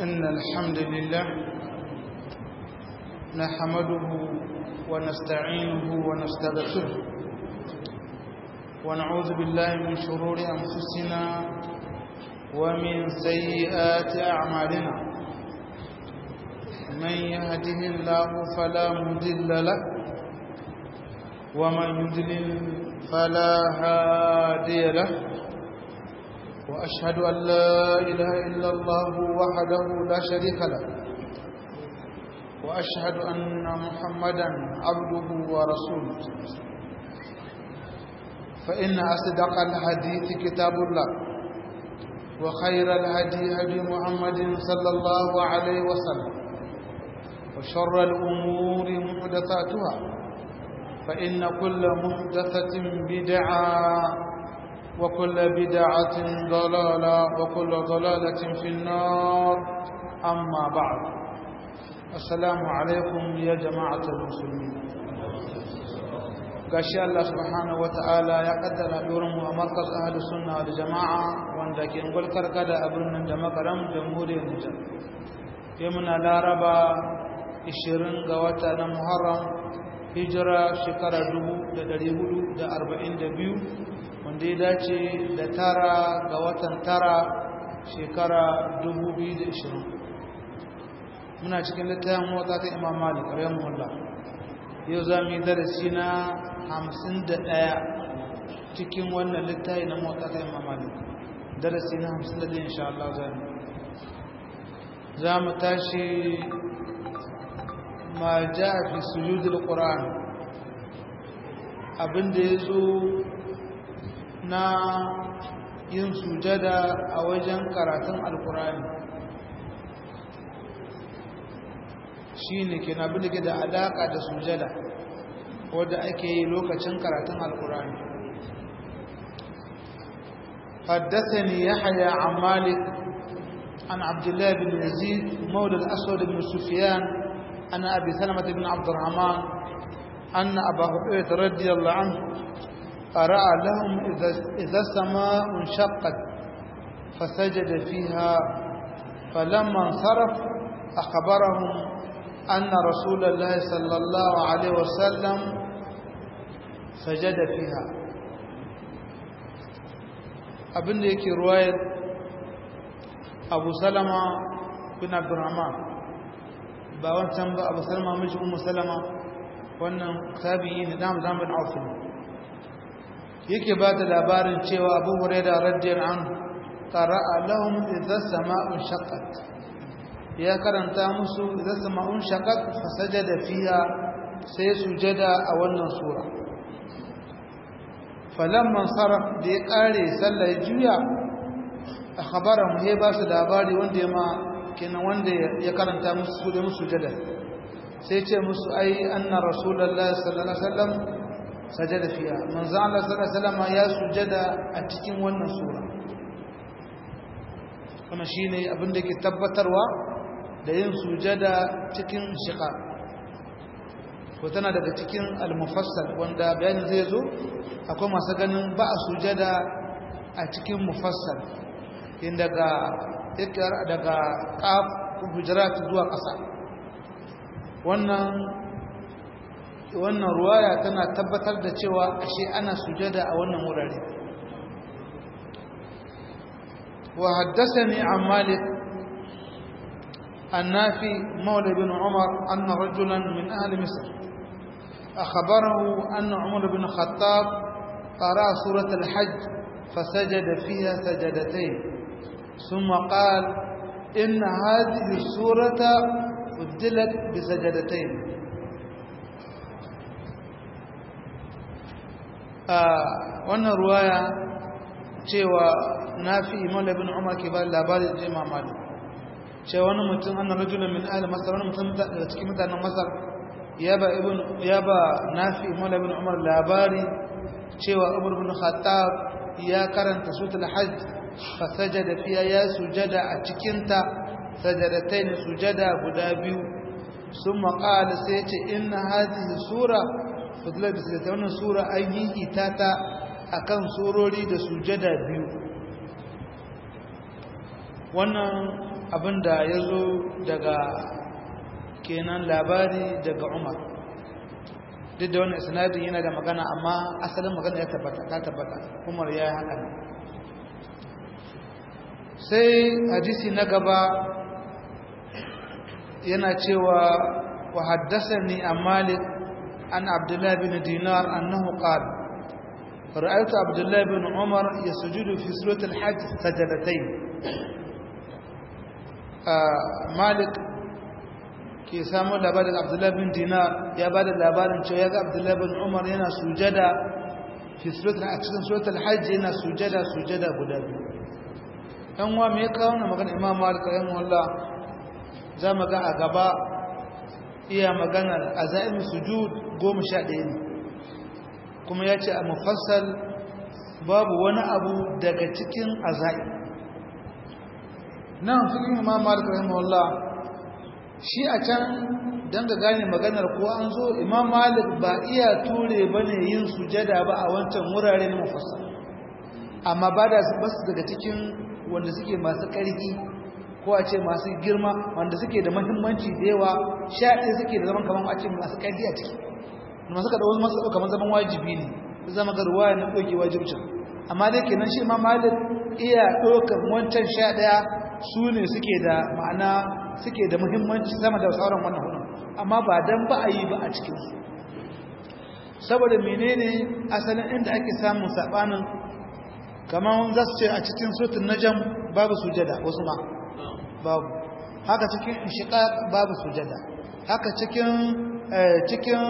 إن الحمد لله نحمده ونستعينه ونستغفره ونعوذ بالله من شرور أنفسنا ومن سيئات أعمالنا من يهده الله فلا مضل له ومن يضلل فلا هادي له وأشهد أن لا إله إلا الله وحده لا شريك له وأشهد أن محمدا عبده ورسوله فإن أصدق الحديث كتاب الله وخير الهدي هدي محمد صلى الله عليه وسلم وشر الأمور محدثاتها فإن كل محدثة بدعة وكل بدعة ضلالة وكل ضلالة في النار أما بعد السلام عليكم يا جماعة المسلمين gashi Allah subhanahu ta'ala ya kaddara mu a markaz ahli sunna da jama'a wanda ke gulkar kada a birnin da makaram jamhuriyar Nijar sai muna laraba 20 ga wata na Muharram hijira shekara 1442 wanda ya dace da tara ga watan tara shekara 2020 muna cikin littafin mota ta imam malik rahimahullah yau za mu yi darasi na 51 cikin wannan littafi na mota ta imam malik darasi na 51 insha Allah za mu za mu tashi ma ja fi sujudul qur'an abinda ya zo na yin sujada a wajen karatun alkurani shi ne ke na bin da ke da alaƙa da sujada wadda ake yi lokacin karatun alkurani حدثني يحيى عن مالك عن عبد الله بن يزيد مولى الأسود بن سفيان أن أبي سلمة بن عبد الرحمن أن أبا هريرة رضي الله عنه قرأ لهم إذا السماء انشقت فسجد فيها فلما انصرف أخبرهم أن رسول الله صلى الله عليه وسلم سجد فيها abin da yake ruwayar abu salama bin abdurrahman ba wancan ba abu salama miji umu salama wannan tabi'i ne dam zambin aufin yake ba da labarin cewa abu huraira radiyar an qara'a lahum idza sama'un shaqqat ya karanta musu idza sama'un shaqqat fasajada fiha sai sujada a wannan sura falamman saraf da ya kare sallar juya akhbarahum he ba su labari wanda ya ma kenan wanda ya karanta musu da musu sujada sai ce musu ai anna rasulullahi sallallahu alaihi wasallam sajada fiya manzo Allah sallallahu alaihi wasallam ya sujada a cikin wannan sura kuma shine abin da yake tabbatarwa da yin sujada cikin shiqa ko tana daga cikin al-mufassal wanda bayanin zai zo akwai masu ganin ba a sujada a cikin mufassal in daga ikrar daga qaf hujurat zuwa ƙasa wannan wannan ruwaya tana tabbatar da cewa ashe ana sujada a wannan wurare wa haddathani an malik annafi mawla bin umar anna rajulan min ahli misr akhbarahu anna umar bin khattab qara surat al-hajj فسجد فيها سجدتين ثم قال إن هذه السورة بدلت بسجدتين wannan ruwaya cewa na fi imala bin umar ke ba labari da jima mali cewa wani mutum annan rajulun min ahli masar wani mutum daga cikin mutanen masar ya ba ya ba na fi imala bin umar labari cewa umar bin khattab ya karanta sutul hajj fa sajada fiya ya sujada a cikinta sajadatain sujada guda biyu sun maƙala sai ce inna hadhihi sura fadlar da ta wannan sura an yi ita ta akan surori da sujada biyu wannan abinda ya zo daga kenan labari daga umar duk da wani isnadin yana da magana amma asalin magana ya tabbata ta tabbata umar ya yi haka sai hadisi na gaba yana cewa wa haddasa ni a malik an abdullahi bin dinar annahu qala رأيت عبد الله بن عمر يسجد في سورة الحج سجدتين مالك ke samun labarin abdullahi bin dinar ya ba da labarin cewa ya ga abdullahi bin umar yana sujada a cikin suratul hajji yana sujada sujada guda biyu ɗan wa mai kawo na magana imam malik rahimu wallah za mu ga a gaba iya maganar a za'in sujud goma sha ɗaya ne kuma ya ce a mufassal babu wani abu daga cikin azai nan fikin imam malik rahimahullah shi a can don ga gane maganar ko an zo imam malik ba iya ture bane yin sujada ba a wancan wurare na mufassal amma ba da basu daga cikin wanda suke masu ƙarfi ko a ce masu girma wanda suke da mahimmanci da yawa sha ɗaya suke da zaman kamar a ce masu ƙarfi a ciki masu ka ɗau masu ɗauka zaman wajibi ne zama ga ruwaya na ɗauke wajibcin amma dai kenan shi ma malik iya ɗaukar wancan sha ɗaya su ne suke da ma'ana suke da muhimmanci sama da sauran wannan hudun amma ba dan ba a yi ba a cikinsu saboda menene asalin inda ake samun saɓanin kamar za su ce a cikin sutun najam babu sujada wasu ma babu haka cikin inshiqaq babu sujada haka cikin cikin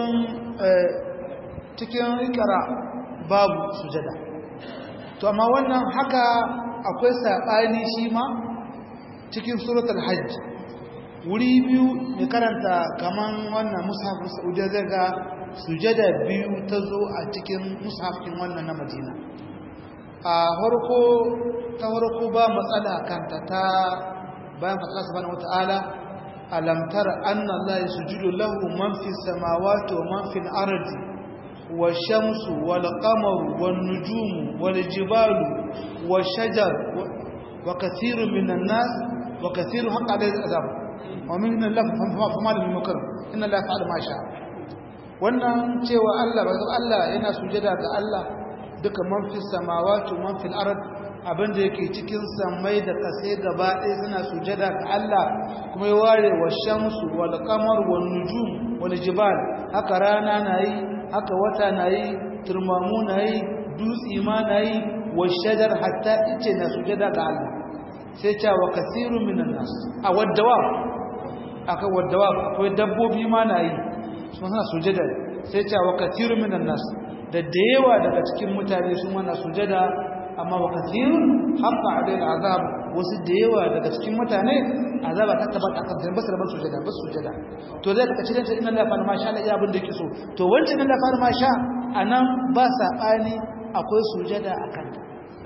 cikin ikara babu sujada to amma wannan haka akwai saɓani shi ma cikin suratul hajj wuri biyu mai karanta kaman wannan mushafin saudiya zai ga sujada biyu ta zo a cikin mushafin wannan na madina a harko ta harko ba matsala kanta ta bayan fasala subhanahu wata'ala alam tara anna allaha yasjudu lahu man fis samawati wa man fil ardi والشمس والقمر والنجوم والجبال والشجر وكثير من الناس وكثير حق عليه العذاب ومن الله فما له من مكرم ان الله يفعل ما شاء wannan cewa Allah ba Allah yana sujada ga Allah duka man fi samawati man fil ard abinda yake cikin samai da kasai gaba ɗaya suna sujada ga Allah kuma ya ware wa shamsu wal qamar wan nujum wal jibal haka rana nayi haka wata nayi turmamu nayi dutsi ma nayi wa shajar hatta ice na sujada ga Allah sai ce wa kasirun minan nas a waddawa aka waddawa akwai dabbobi ma nayi sun suna sujada sai ce wa kasirun minan nas da da yawa daga cikin mutane sun mana sujada amma wa kasirun haqqa alayhi azab wasu da yawa daga cikin mutane azaba ta tabbata akan zai basu da sujada basu sujada to zai ka cire ta inna la fa ma sha Allah ya abin da yake so to wancan inna la fa ma sha anan ba sabani akwai sujada akan ta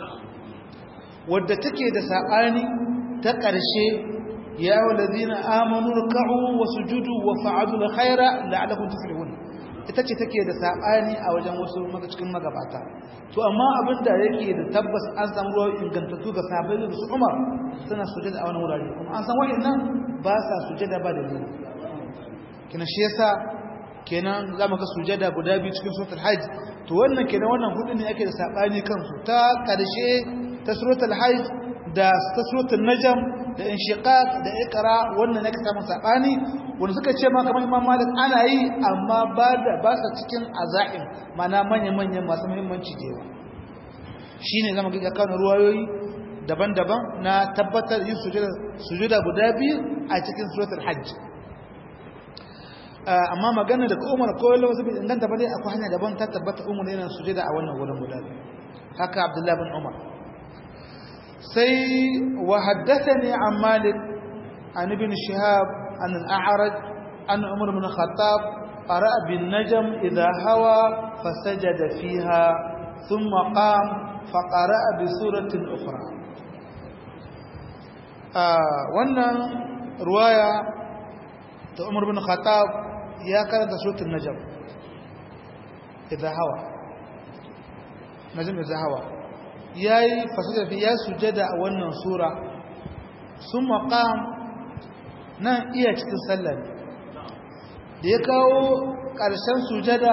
wadda take da sabani ta ƙarshe ya walladina amanu ruk'u wasujudu wa fa'alu alkhaira la'allakum tuflihun ita ce take da sabani a wajen wasu maka cikin magabata to amma abin da yake da tabbas an samu ruwa ingantattu ga sahabbai da su Umar suna sujada a wani wurare kuma an san wa'annan ba sa sujada ba da ni kina shi yasa kenan zamu ga sujada guda biyu cikin suratul hajj to wannan kenan wannan hudu ne ake da sabani kansu ta karshe ta suratul hajj da ta suratul najm da inshiqaq da iqra wannan ne ka samu sabani wanda suka ce ma kamar Imam Malik ana yi amma ba da ba sa cikin azaim mana manyan manyan masu muhimmanci da yawa shine zamu ga kan ruwayoyi daban-daban na tabbatar yin sujuda sujuda guda biyu a cikin suratul hajj amma magana da Umar ko wasu bai inganta ba dai akwai hanya daban ta tabbata Umar yana sujuda a wannan wurin guda biyu haka Abdullah bin Umar sai wa haddathani an Malik an ibn Shihab an al-A'raj an Umar bin Khattab qara'a bin najm idha hawa fasajada fiha thumma qam faqara'a bi suratin ukhra wannan ruwaya ta Umar bin Khattab ya karanta suratul najm idha hawa najm idha hawa yayi fasada fi ya sujada a wannan sura sun maƙam nan iya cikin sallar da ya kawo ƙarshen sujada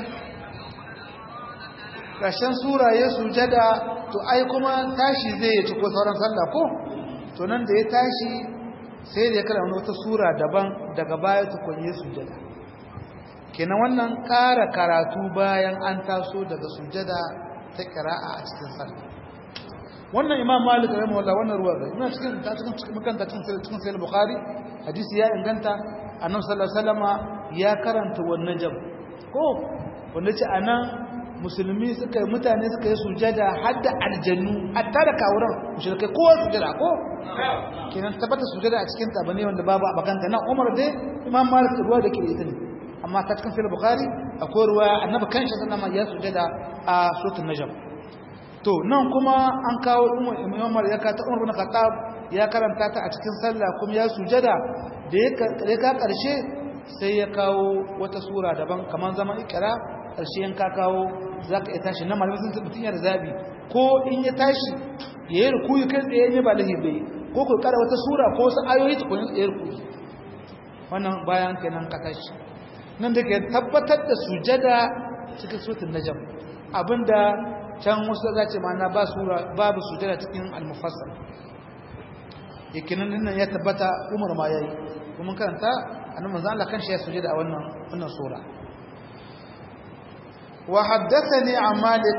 ƙarshen sura ya sujada to ai kuma tashi zai ya ciko sauran sallah ko to nan da ya tashi sai da ya kala wata sura daban daga baya tukun ya sujada kenan wannan ƙara karatu bayan an taso daga sujada ta ƙira'a a cikin sallah wannan imam malik rahimahullah wannan ruwa ga ina cikin ta cikin cikin makanta cikin cikin sahih bukhari hadisi ya inganta annabi sallallahu alaihi wasallama ya karanta wannan jam ko wanda ce anan musulmi suka mutane suka yi sujada har da aljannu hatta da kawuran mushrikai ko sujada ko kenan tabbata sujada a cikin ta bane wanda babu abakanta nan umar dai imam malik ruwa da ke ita ne amma ta cikin sahih bukhari akwai ruwa annabi kanshi sallama ya sujada a suratul najm to nan kuma an kawo umar ya kata umar bin khattab ya karanta ta a cikin sallah kuma ya sujada da ya ka karshe sai ya kawo wata sura daban kamar zaman ikra karshe yan ka kawo zaka iya tashi nan malamin sun mutun ya da zabi ko in ya tashi ya yi rukuyi kai tsaye ne ba lahibi ko ko kara wata sura ko wasu ayoyi tukun ya rukuyi wannan bayan kenan ka tashi nan da ke tabbatar da sujada cikin suratul najm abinda can wasu za ce ma'ana ba sura babu sujada cikin al-mufassal yakinin nan ya tabbata Umar ma yayi kuma karanta annabi manzo Allah kanshi ya sujada a wannan wannan sura wa haddathani an Malik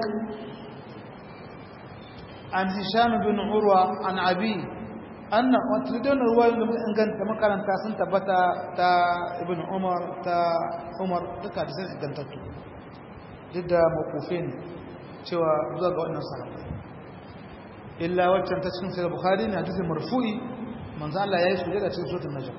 an Hisham bin Urwa an Abi anna watridun ruwaya da inganta makaranta sun tabbata ta Ibn Umar ta Umar duka da sun ingantattu duk da mawqufin cewa zuwa ga wannan sahabbai illa waccan ta cikin sahih bukhari ne hadisi marfu'i manzo Allah yayi sujada cikin suratul najm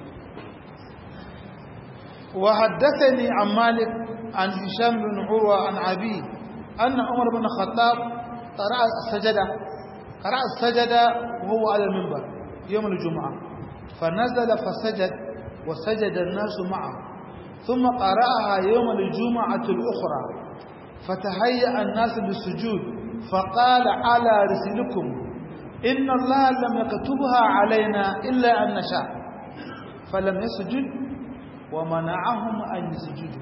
wa haddathani an malik an hisham bin urwa an abi anna umar bin khattab qara'a as-sajada qara'a as-sajada wa huwa 'ala al-minbar yawm al-jum'ah فنزل فسجد وسجد الناس معه ثم قرأها يوم الجمعة الأخرى فتهيأ الناس للسجود فقال على رسلكم إن الله لم يكتبها علينا إلا أن نشاء فلم يسجد ومنعهم أن يسجدوا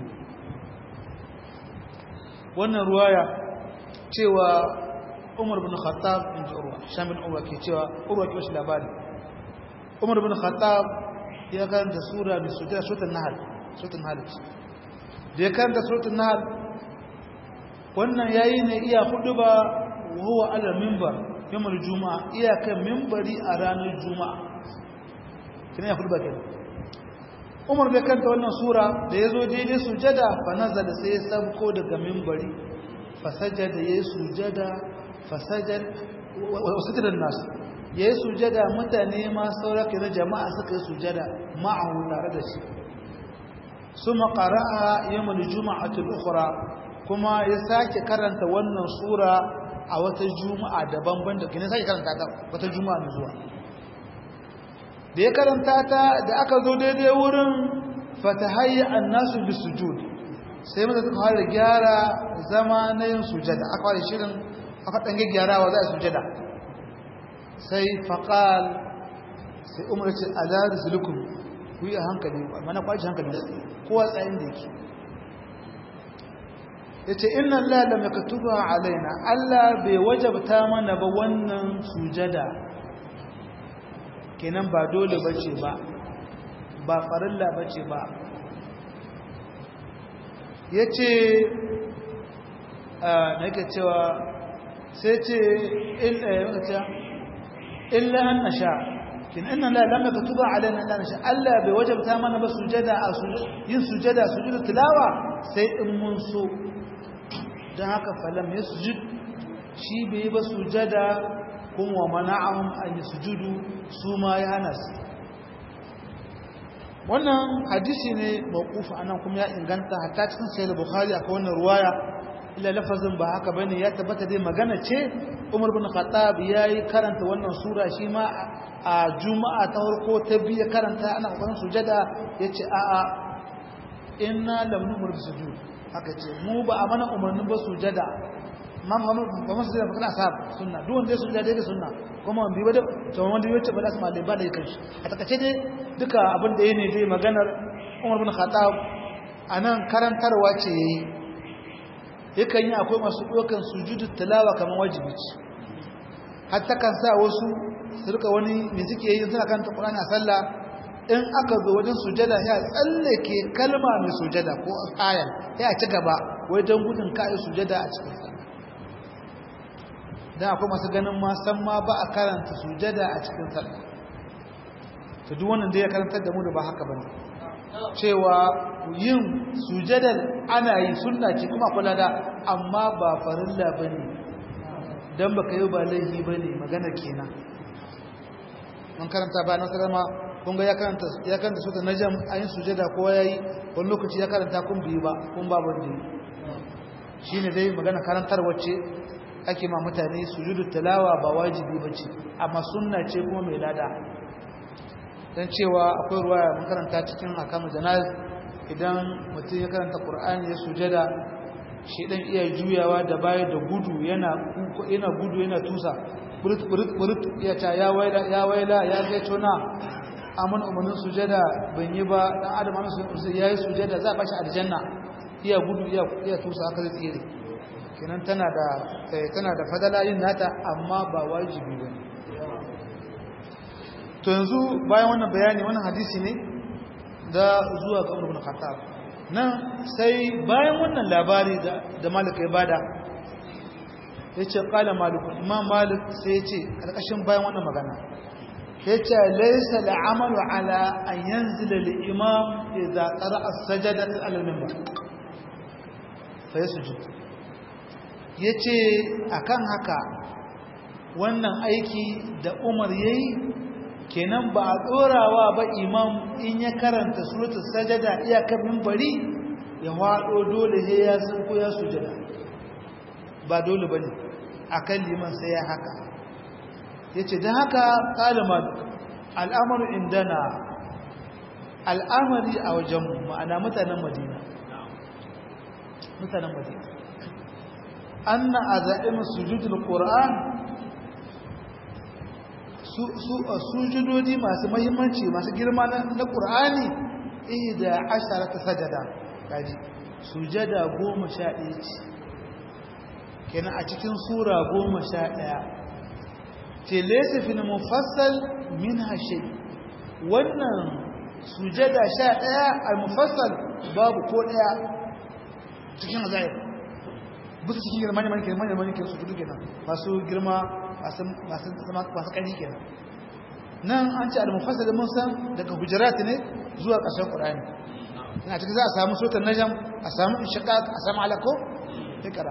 wannan ruwaya cewa Umar bin Khattab in ji Urwa Shamil Urwa ke cewa Urwa ke wasu labari Umar bin Khattab ya karanta sura mai sujada suratul Nahl suratul Nahl da ya karanta suratul Nahl wannan yayi ne iya hudu ba huwa ala minbar yawmul juma'a iya kan minbari a ranar juma'a kina ya hudu ba kenan Umar bai kanta wannan sura da yazo daidai sujada fa nazala sai ya sabko daga minbari fa sajada yayi sujada fa sajad wa sajada nas yayi sujada mutane ma sauraka na jama'a suka yi sujada ma'ahu tare da shi suma qara'a yawmul juma'ati al-ukhra kuma ya sake karanta wannan sura a wata juma'a daban ban da kine sake karanta ta wata juma'a mai zuwa da ya karanta ta da aka zo daidai wurin fatahayya annasu bisujud sai mata suka fara gyara zama na yin sujada aka fara shirin aka dan gyarawa za a sujada sai faqal sai umar ce ala rizlukum ku yi a hankali mana kwaci hankali kowa tsayin da yake yace inna allaha lam yaktuba alaina allah bai wajabta mana ba wannan sujada kenan ba dole bace ba ba farilla bace ba yace a nake cewa sai ce illa an nasha kin inna la lam yaktuba alaina illa nasha allah bai wajabta mana ba sujada a yin sujada sujudu tilawa sai in mun so don haka falam ya sujud shi bai yi ba sujada kuma mana'ahum an yi sujudu su ma ya hana su wannan hadisi ne mawqufa anan kuma ya inganta hatta cikin sahih bukhari akwai wannan ruwaya illa lafazin ba haka bane ya tabbata dai magana ce Umar bin Khattab yayi karanta wannan sura shi ma a juma'a ta farko ta biyu karanta ana kokarin sujada yace a'a inna lam numur sujud aka ce mu ba a mana umarnin ba sujada ma ba masu da fakana sahab sunna duk wanda ya sujada daidai sunna kuma wanda bai da to wanda ya ce ba da su malai ba da yake shi a takace dai duka abin da yake dai maganar Umar bin Khattab anan karantarwa ce yayi yakan yi akwai masu dokan sujudu tilawa kamar wajibi ce hatta kan sa wasu su rika wani me suke yi suna kan Qur'ani a sallah in aka zo wajen sujada ya tsallake kalma mai sujada ko aya ya ci gaba wai don gudun kai sujada a cikin sallah dan akwai masu ganin ma san ma ba a karanta sujada a cikin sallah to duk wannan da ya karantar da mu da ba haka bane cewa yin sujadar ana yi sunna ce kuma kula da amma ba farilla bane dan baka yi ba laifi bane magana kenan mun karanta ba nan sallama kun ga ya karanta ya karanta sura najm ayin sujada ko yayi wani lokaci ya karanta kun biyu ba kun ba wanda shine dai magana karantar wacce ake ma mutane sujudu tilawa ba wajibi bace amma sunna ce kuma mai lada dan cewa akwai ruwaya mun karanta cikin akamu janaz idan mutum ya karanta qur'ani ya sujada shi dan iya juyawa da baya da gudu yana yana gudu yana tusa burut burut burut ya ta ya waila ya waila ya ga tona amun umarnin sujada ban yi ba dan adam amma ya yi sujada za a bashi aljanna iya gudu iya iya tusa haka zai tsire kenan tana da tana da fadala yin nata amma ba wajibi bane to yanzu bayan wannan bayani wannan hadisi ne da zuwa ga Umar ibn Khattab nan sai bayan wannan labari da da Malik ya bada yace qala Malik Imam Malik sai yace karkashin bayan wannan magana yace laysa al'amalu ala an yanzila al-imam idza qara'a as-sajdata ala al-minbar fa yasjud yace akan haka wannan aiki da Umar yayi kenan ba a ɗorawa ba imam in ya karanta suratul sajada iyakar minbari ya waɗo dole sai ya san ko ya sujada ba dole bane akan liman sai ya haka yace dan haka qalama al'amru indana al'amari a wajen ma'ana mutanen Madina mutanen Madina anna azaim sujudul qur'an sujudodi masu mahimmanci masu girma na ƙur'ani da ashara ta sajada kaji sujada goma sha ɗaya ce kenan a cikin sura goma sha ɗaya ce lesa fi mufassal min hashe wannan sujada sha ɗaya a mufassal babu ko ɗaya cikin azayar bisa cikin girma ne manke manyan manke su duke nan masu girma masu ƙari kenan nan an ce al-mufassal mun san daga hujurat ne zuwa ƙarshen qur'ani ina cikin za a samu suratul najm a samu inshiqaq a samu alako ikra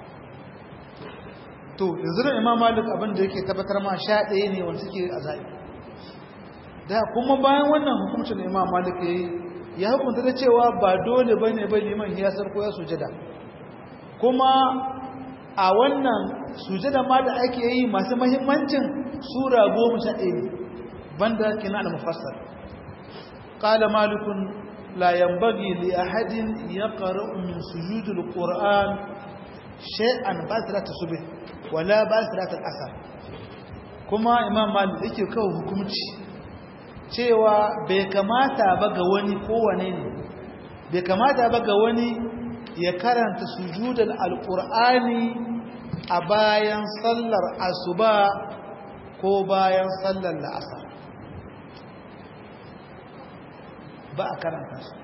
to yanzu da imam malik abin da yake tabbatar ma sha ɗaya ne wanda suke azai da kuma bayan wannan hukuncin da imam malik yayi ya hukunta da cewa ba dole bane ba liman ya sarko ya sujada kuma a wannan sujada ma da ake yi masu mahimmancin sura goma sha ɗaya ne banda kina al-mufassal qala malikun la yanbaghi li ahadin yaqra'u min sujudil qur'an shay'an ba'da subh wala ba'da al-asr kuma imam malik yake kawo hukunci cewa bai kamata ba ga wani kowane ne bai kamata ba ga wani ya karanta sujudul alqur'ani a bayan sallar asuba ko bayan sallar la'asar ba a karanta su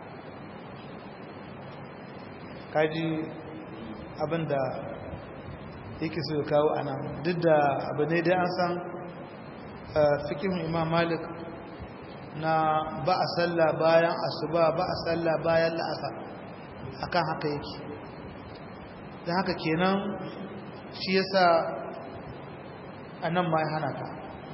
kaji abinda yake so ya kawo ana duk da abu ne dai an san fikin imam malik na ba a salla bayan asuba ba a salla bayan la'asar akan haka yake da haka kenan shi yasa a nan ma ya hana ka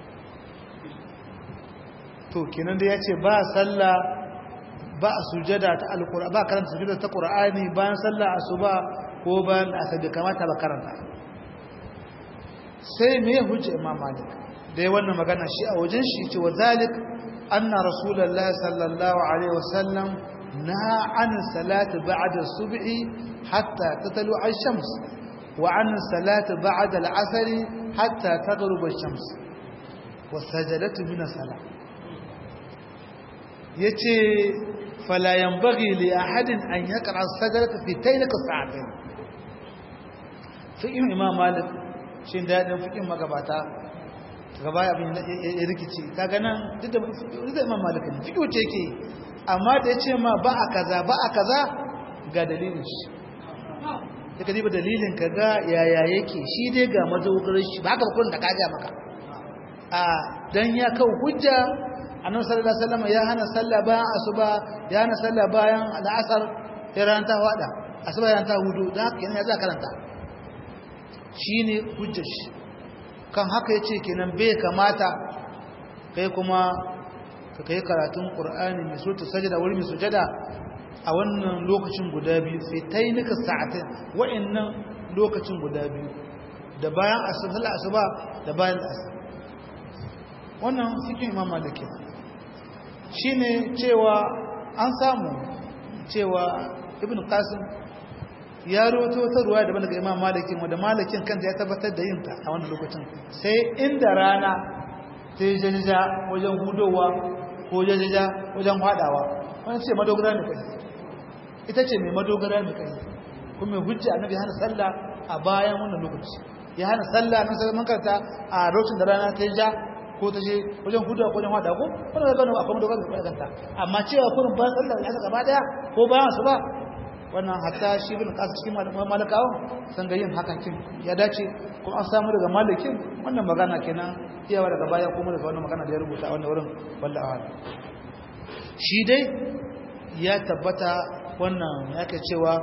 to kenan da ya ce ba salla ba a sujada ta alkura ba karanta sujada ta qur'ani bayan sallah asuba ko bayan asar da kamata ba karanta sai me hujja imam malik dai wannan magana shi a wajen shi ce wa zalik anna rasulullahi sallallahu alaihi wasallam na an salati ba'da subhi hatta tatlu ash-shams wa an salati ba'da al-'asr hatta taghrub ash-shams wa sajadatu min as-salah yace fala yanbaghi li ahadin an yaqra as-sajdata fi taylika sa'atayn fi imam malik shin dadin fikin magabata gaba abin ya rikici kaga nan duk da imam malik ne fiƙo ce ke amma da ya ce ma ba a kaza ba a kaza ga dalilin shi ta kadi ba dalilin ka ga yaya yake shi dai ga madogarar shi ba haka bakon da ka ja maka a dan ya kawo hujja annabi sallallahu alaihi wasallam ya hana sallah bayan asuba ya hana sallah bayan al'asar ya ran ta wada asuba ya ta hudu dan haka kenan ya za karanta shine hujjar shi kan haka ya ce kenan bai kamata kai kuma ka kai karatun ƙur'ani mai surta sajada wuri mai sujada a wannan lokacin guda biyu sai ta yi nika sa'atai wa'annan lokacin guda biyu da bayan asuba asuba da bayan asuba wannan cikin imam maliki shi ne cewa an samu cewa ibn qasim ya roto ta ruwa daban daga imam malikin wanda malikin kanta ya tabbatar da yinta a wannan lokacin sai inda rana ta yi jajja wajen hudowa ko jajja wajen hadawa wani ce madogara ne kai ita ce mai madogara ne kai kuma mai hujja annabi hana sallah a bayan wannan lokaci ya hana sallah nan sai mun karanta a lokacin da rana ta ja ko ta je wajen hudowa ko wajen hada ko wannan ga gano akwai madogara ne kanta amma cewa kurin bayan sallah ya gaba daya ko bayan su ba wannan hatta shi bin kasu cikin malakawa san ga yin hakan kin ya dace kuma an samu daga malikin wannan magana kenan iyawa daga baya kuma daga wannan magana da ya rubuta a wannan wurin wallahi a'lam shi dai ya tabbata wannan yake cewa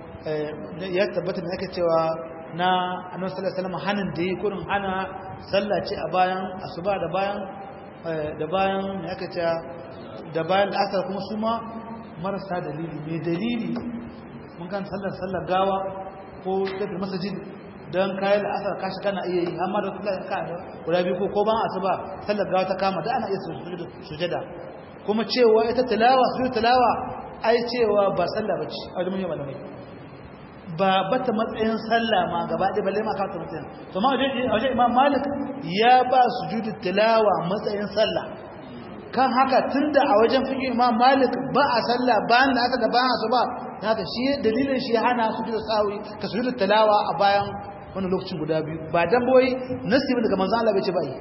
ya tabbata ne yake cewa na annabi sallallahu alaihi wasallam hanin da yi kurin hana sallah ce a bayan asuba da bayan da bayan yake cewa da bayan asar kuma su ma marasa dalili mai dalili mun kan sallar sallar gawa ko tafi masajid don kayan la'asar kashi kana iya yi amma da kula ka da guda biyu ko ban asuba sallar gawa ta kama da ana iya sujada kuma cewa ita tilawa su tilawa ai cewa ba sallah bace a wajen manyan malamai ba bata matsayin sallah ma gaba ɗaya balle ma ka ta matsayin to ma wajen imam malik ya ba sujudu tilawa matsayin sallah kan haka tunda a wajen fiƙin imam malik ba a sallah bayan da aka da bayan asuba haka shi dalilin shi hana su da sawi ka su da talawa a bayan wani lokacin guda biyu ba dan boye nasibi daga manzo Allah bai ce bai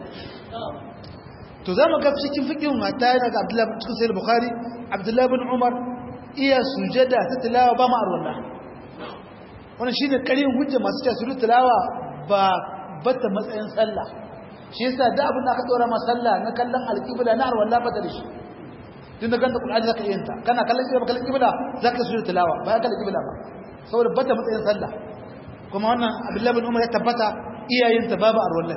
to zamu ga cikin fiqhin mata daga Abdullah bin Sahih Bukhari Abdullah bin Umar iya sujada ta talawa ba ma arwala wannan shine karin hujja masu cewa su talawa ba bata matsayin sallah shi yasa da abin da aka dora ma sallah na kallon alqibla na arwala ba da shi tun da ganta Qur'ani zaka yin ta kana kallon kibla kallon kibla zaka su tilawa ba kallon kibla ba saboda bata matsayin sallah kuma wannan Abdullah bin Umar ya tabbata iyayen ta babu arwallan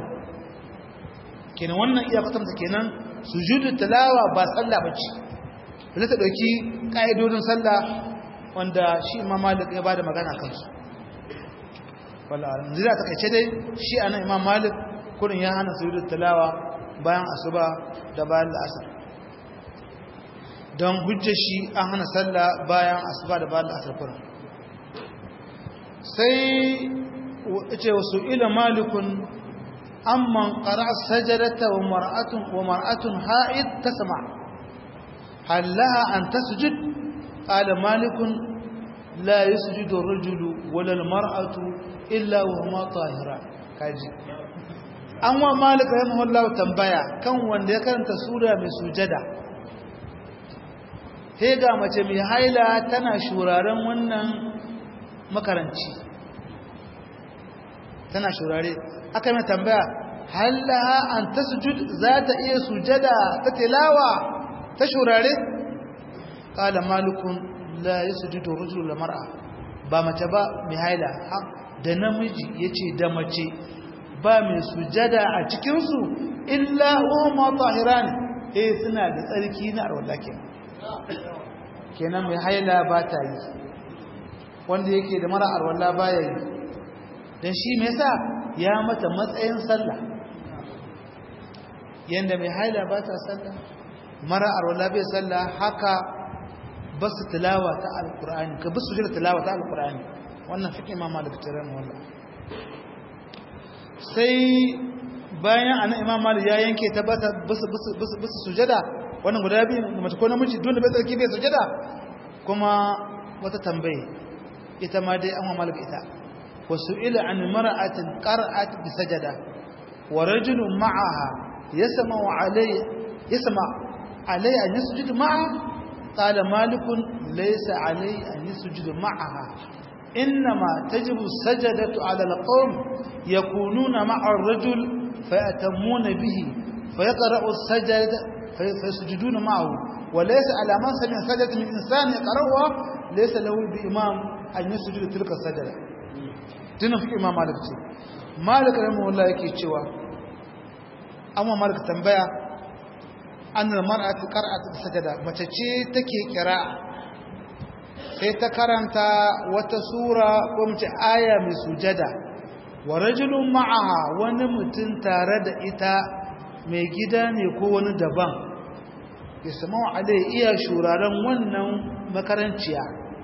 kenan wannan iya kwatanta kenan sujudu tilawa ba sallah bace da ta dauki kaidodin sallah wanda shi Imam Malik ya bada magana kansu wallahi zira ta kace dai shi anan Imam Malik kurin ya hana sujudu tilawa bayan asuba da bayan asar don hujja shi an hana sallah bayan asuba da bayan asafar sai ce wasu ila malikun amman qara sajadata wa mar'atun wa mar'atun ha'id tasma halaha an tasjud qala malikun la yasjudu ar-rajulu wala al-mar'atu illa wa huma tahiran kaji an wa malik rahimahullahu tambaya kan wanda ya karanta sura mai sujada sai ga mace mai haila tana shuraren wannan makaranci tana shurare aka mai tambaya hallaha an ta sujud za ta iya sujada ta tilawa ta shurare kala malikun la ya sujudu rujul mar'a ba mace ba mai haila da namiji yace da mace ba mai sujada a cikinsu illa umma tahiran eh suna da tsarki na arwallake kenan mai haila ba ta yi wanda yake da mara arwalla baya yi don shi mai sa ya mata matsayin sallah yadda mai haila ba ta sallah mara arwalla bai sallah haka ba su tilawa ta alkur'ani ka bi su jira tilawa ta alkur'ani wannan fiƙi ma malik tiran wallah sai bayan ana imam malik ya yanke tabbata bisu sujada wannan guda biyu mace ko namiji dole bai tsarki bai sujada kuma wata tambaye ita ma dai an wa malik ita wasu ila an mar'atin qara'at bi sajada wa rajulun ma'aha yasma alai yasma alai an yasjudu ma'a qala malikun laysa alai an yasjudu ma'aha إنما تجب السجدة على القوم يكونون مع الرجل فيأتمون به فيقرأ السجدة فيسجدون معه وليس على من سمع سجدة من إنسان يقرأها ليس له بإمام أن يسجد تلك السجدة تنا في إمام مالك مالك رحمه الله يكي تشوى أما مالك تنبيع أن المرأة قرأت السجدة ما تشي تكي قراءة sai ta karanta wata sura ko mace aya mai sujada wa rajulun ma'aha wani mutum tare da ita mai gida ne ko wani daban ya sama wa alai iya shuraren wannan makaranciya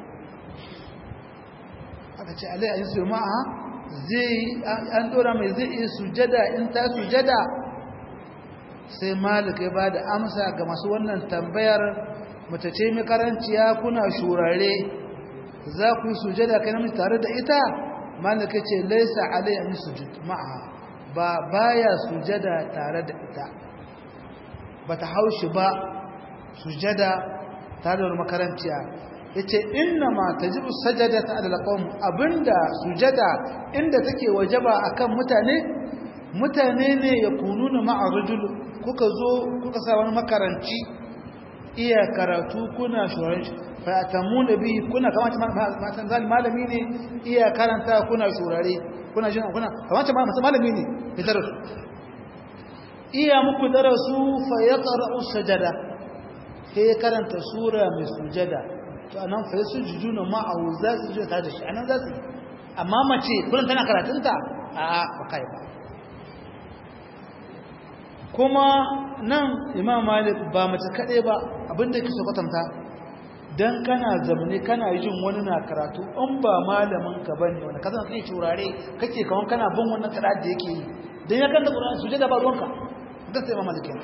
aka ce alai a yi su ma'aha zai an dora mai zai iya sujada in ta sujada sai malika ba da amsa ga masu wannan tambayar mace ce mai karanciya kuna shurare za ku yi sujada kai namiji tare da ita malaka ce laisa alai an sujud ma'a ba baya sujada tare da ita bata haushi ba sujada tare da makaranciya yace inna ma tajibu sajadatu ala alqawm abinda sujada inda take wajaba akan mutane mutane ne yakununa ma'a rajul kuka zo kuka sa wani makaranci iya karatu kuna shuran fatamu da bi kuna kamata matan zali malami ne iya karanta kuna shurare kuna jin kuna kamata malami ne ya darasu iya muku darasu fa yaqra'u sajada sai karanta sura mai sujada to anan fa yasujuduna ma'ahu za su je ta da shi anan za su amma mace kullun tana karatunta a ba kai ba kuma nan imam malik ba mace kaɗai ba abinda ke so kwatanta don kana zamani kana jin wani na karatu in ba malamin ka bane wanda ka zama kai turare kake kawan kana bin wannan karatu da yake yi don ya kanta ƙura'an su da ba ruwanka don sai imam malik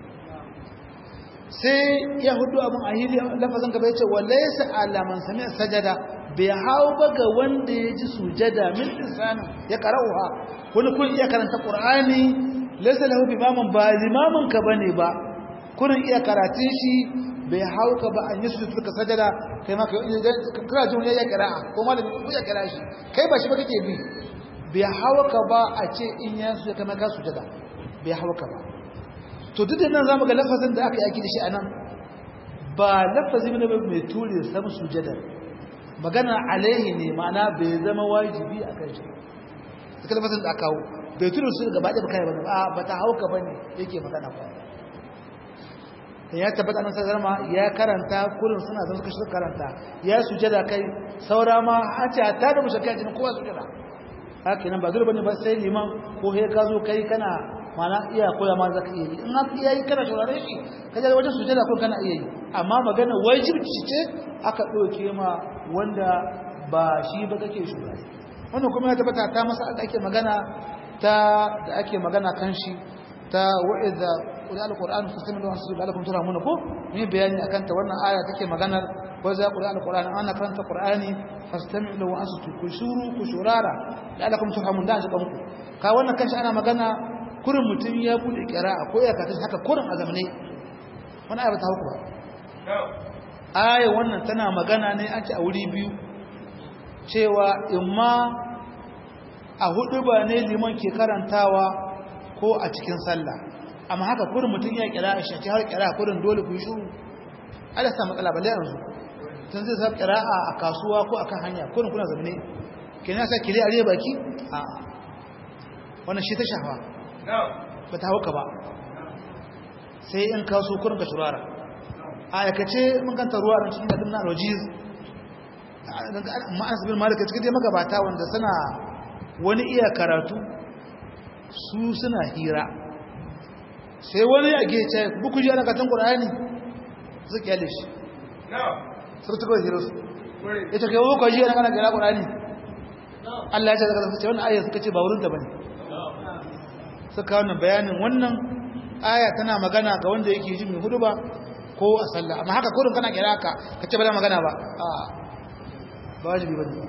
sai ya hudu abin a hili lafazin gaba ya ce wallaisa alaman sami sajada bai hau ba ga wanda ya ji sujada min insani ya karauha wani kun iya karanta ƙur'ani laisa lahu imamun ba limamin ka bane ba kurin iya karatun shi bai hauka ba an yi su suka sajada kai ma kai kira jin ya kira'a ko malami ko ya kira shi kai ba shi ba kake bi bai hauka ba a ce in ya su ya kama ka sujada bai hauka ba to duk da nan zamu ga lafazin da aka yaki da shi anan ba lafazin ne mai ture sam sujada magana alaihi ne ma'ana bai zama wajibi a kan shi suka lafazin da aka kawo bai turu su gaba ɗaya kai bane ba ba ta hauka bane yake magana ba dan ya tabbata nan sai ma ya karanta kullun suna zan suka shiga karanta ya sujada kai saura ma hace ta da mushakka jin kowa sujada haka nan ba dole bane ba sai liman ko he ka zo kai kana mana iya koya ma zaka iya yi in haka iya yi kana shaurare shi kaje wajen sujada ko kana iya yi amma magana wajibi ce aka ɗauke ma wanda ba shi ba kake shugaba wannan kuma ya tabbata ta masa da ake magana ta da ake magana kan shi ta wa'iza qul al-qur'an fastami'u wa ansitu la'allakum turhamun ko ni bayani akan ta wannan aya take maganar wa za qul al-qur'an ana karanta qur'ani fastami'u wa ansitu ku shuru ku shurara la'allakum turhamun da ji kanku ka wannan kanshi ana magana kurin mutum ya bude qira'a ko ya kata haka kurin azamne wannan aya ba ta hauku ba aya wannan tana magana ne an ce a wuri biyu cewa imma a hudu ba ne liman ke karantawa ko a cikin sallah amma haka kurin mutum ya kira a shaki har kira kurin dole ku yi shuru ala sa matsala balle yanzu tun zai sa kira a kasuwa ko akan hanya kurin kuna zamne kenan sa kire a baki a wannan shi ta shafa ba ta hauka ba sai in kaso kurin ka shurara a aikace mun kanta ruwa a cikin gadin na rojiz ma'anas bin malika cikin dai magabata wanda suna wani iya karatu su suna hira sai wani a gece buku ji ana katon ƙura'ani su kyale shi su ta kawai hira su ita kai buku ji ana kana kira ƙura'ani Allah ya ce daga zafi ce wani ayyar suka ce ba wurin da ba ne suka wannan bayanin wannan aya tana magana ga wanda yake ji mai hudu ba ko a sallah amma haka kurin kana kira ka ka ce ba za magana ba a ba wajibi ba ne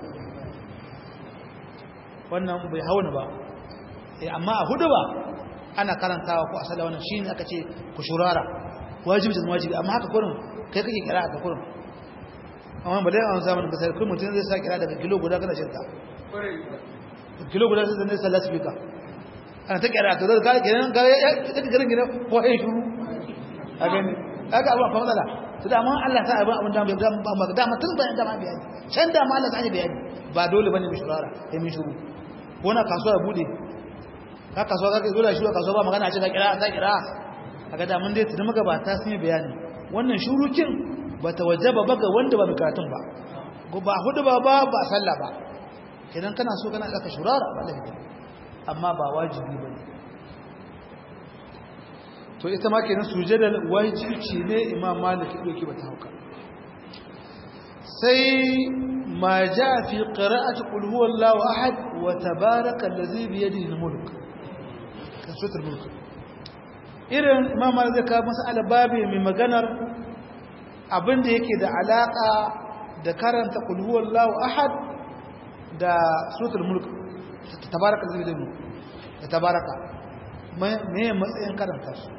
wannan bai hauna ba amma a hudu ba ana karantawa ko a sallah wannan shi ne aka ce ku shurara wajibi da wajibi amma haka kurin kai kake kira ka kurin amma ba dai an zamanin kasar kun mutum zai sa kira daga kilo guda kana shirka kilo guda sai zai sallah speaker ana ta kira to da ga kenan ga ya take garin gina ko ai shuru a gani kaga abun fa matsala to da amma Allah ta abun abun da ba ba da mutun bayan da ma bayani can da ma Allah ta yi bayani ba dole bane mu shurara sai mun shuru ko na kasuwa ya bude ka kasuwa ka zo da shi kasuwa ba magana ce ka kira ta kira kaga da mun dai tuni magabata sun yi bayani wannan shurukin ba ta wajaba ba ga wanda ba mai karatun ba ba hudu ba ba ba sallah ba idan kana so kana ka shurara ba lafiya amma ba wajibi ba ne to ita ma kenan sujadar wajibi ne imam malik ya doki bata hauka sai ma ja fi qira'ati qul huwallahu ahad wa tabaraka allazi bi yadihi al-mulk kasutul mulk irin imam malik zai kawo masala babi mai maganar abinda yake da alaka da karanta qul huwallahu ahad da suratul mulk tabaraka allazi bi yadihi al-mulk da tabaraka me matsayin karanta su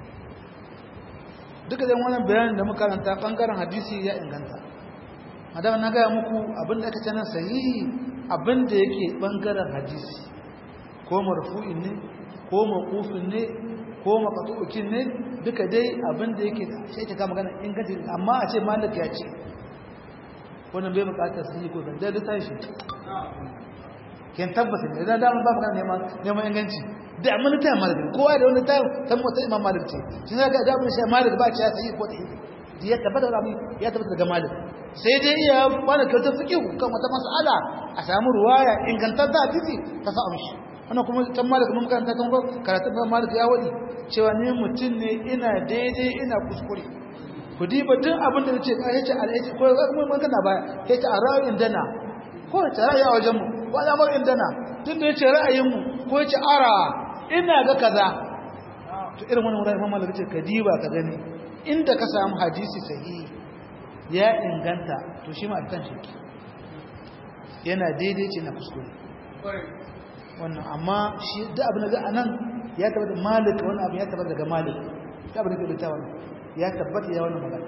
duka da wannan bayanin da muka karanta bangaren hadisi ya inganta madama na gaya muku abinda aka ce nan sahihi abinda yake bangaren hadisi ko marfu'in ne ko maqufin ne ko maqtu'in ne duka dai abinda yake da sai ta kama magana inganci amma a ce malik ya ce wannan bai bukatar sahihi ko da da tashi ken tabbata ne da dama ba magana neman neman inganci da amma ta malik kowa da wani tayo san mota imam malik ce shi ga da mun sai malik ba ce sai ko da ya tabbata da ya tabbata daga malik sai dai iya bana kyautar fiqh kan wata mas'ala a samu ruwaya ingantar da hadisi ta sa amshi wannan kuma kan malik mun karanta kan karatu ba malik ya wadi cewa ni mutun ne ina daidai ina kuskure ku diba duk abin da nace kai ce alhaji ko mun kana baya kai ta ra'ayin dana ko ta ra'ayi a wajen mu ko al'amarin dana tun da yace ra'ayin mu ko yace ara ina ga kaza to irin wannan wurin Imam Malik ce ka diba ka gani inda ka samu hadisi sahihi ya inganta to shi ma kan shi yana daidai ce na kuskure wannan amma shi da abin da anan ya tabbata Malik wannan abin ya tabbata daga Malik da abin da ke da wannan ya tabbata ya wannan magana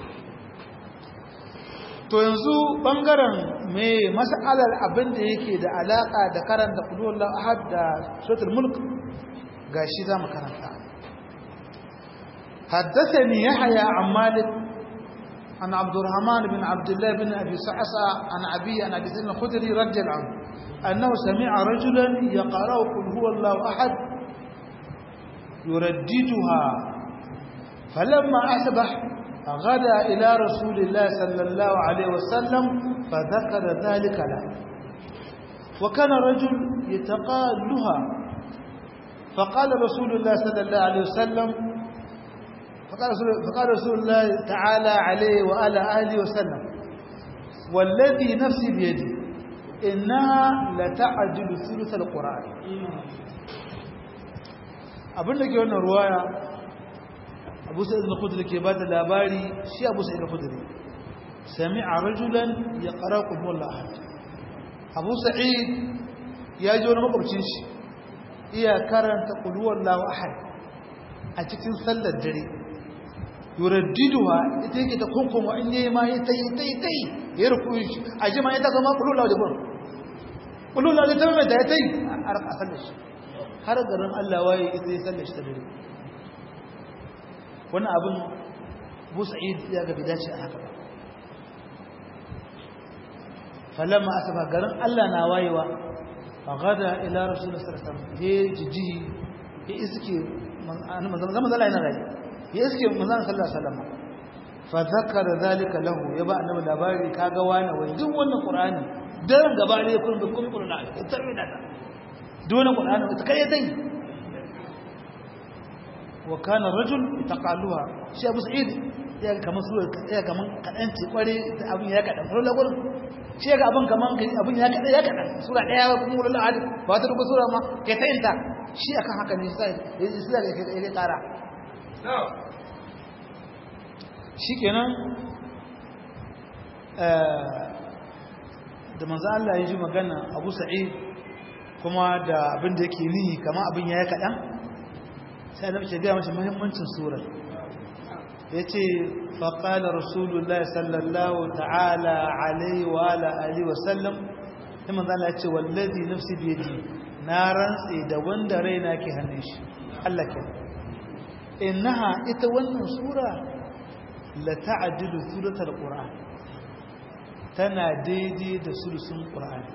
to yanzu bangaren me mas'alar abin da yake da alaka da karanta qulullahu ahad da suratul mulk gashi zamu karanta حدثني يحيى عن مالك عن عبد الرحمن بن عبد الله بن ابي سعسع عن ابي عن ابي سعيد الخدري رضي الله عنه انه سمع رجلا يقرا قل هو الله احد يرددها فلما اصبح غدا إلى رسول الله صلى الله عليه وسلم فذكر ذلك له وكان رجل يتقالها فقال رسول الله صلى الله عليه وسلم فقال رسول, فقال رسول الله تعالى عليه وعلى آله وسلم والذي نفسي بيدي إنها لتعجل ثلث القرآن abin da ke wannan ruwaya abu sa'id al-khudri ke bada labari shi abu sa'id al-khudri sami'a rajulan yaqra qul huwallahu ahad abu sa'id ya ji wani makwabcin shi iya karanta qul huwallahu ahad a cikin sallar dare yuraddiduha ita yake ta kunkuma in yayi ma yi tayi tayi tayi ya ruku shi a jima ita zama qul huwallahu da gun qul huwallahu da tabbata da tayi a raka sallar shi har garin Allah waye ita ya sallar shi ta dare wani abin busa'id ya ga bidaci a haka falamma asaba garin Allah na wayewa fagada ila rasulullah sallallahu alaihi wasallam ya jiji ya iske manzon Allah yana rayi ya iske manzon sallallahu alaihi wasallam fa zakara zalika lahu ya ba annabi labari kaga wani wai duk wannan qur'ani dan gaba ne kun da kun qur'ani ita ne da duk wannan qur'ani ita kai dai wa kana rajul taqaluha shi Abu Sa'id ya kaman sura ya kaman kadan ce kware abin ya kadan sura lagur shi ga abin kaman abin ya kadan ya kadan sura daya kuma ulul ahad ba ta rubu sura ma kai ta inta shi akan haka ne sai sai da kai kara shikenan da manzo Allah ya ji magana Abu Sa'id kuma da abin da yake nihi kama abin yayi kadan sai da ce ga mashi muhimmancin sura yace fa qala rasulullahi sallallahu ta'ala alaihi wa ala alihi wa sallam sai manzo Allah ya ce wallazi nafsi bi yadi na rantsi da wanda raina ke hannun shi Allah ke innaha ita wannan sura la ta'dilu thuluthal qur'an tana daidai da sulusun qur'ani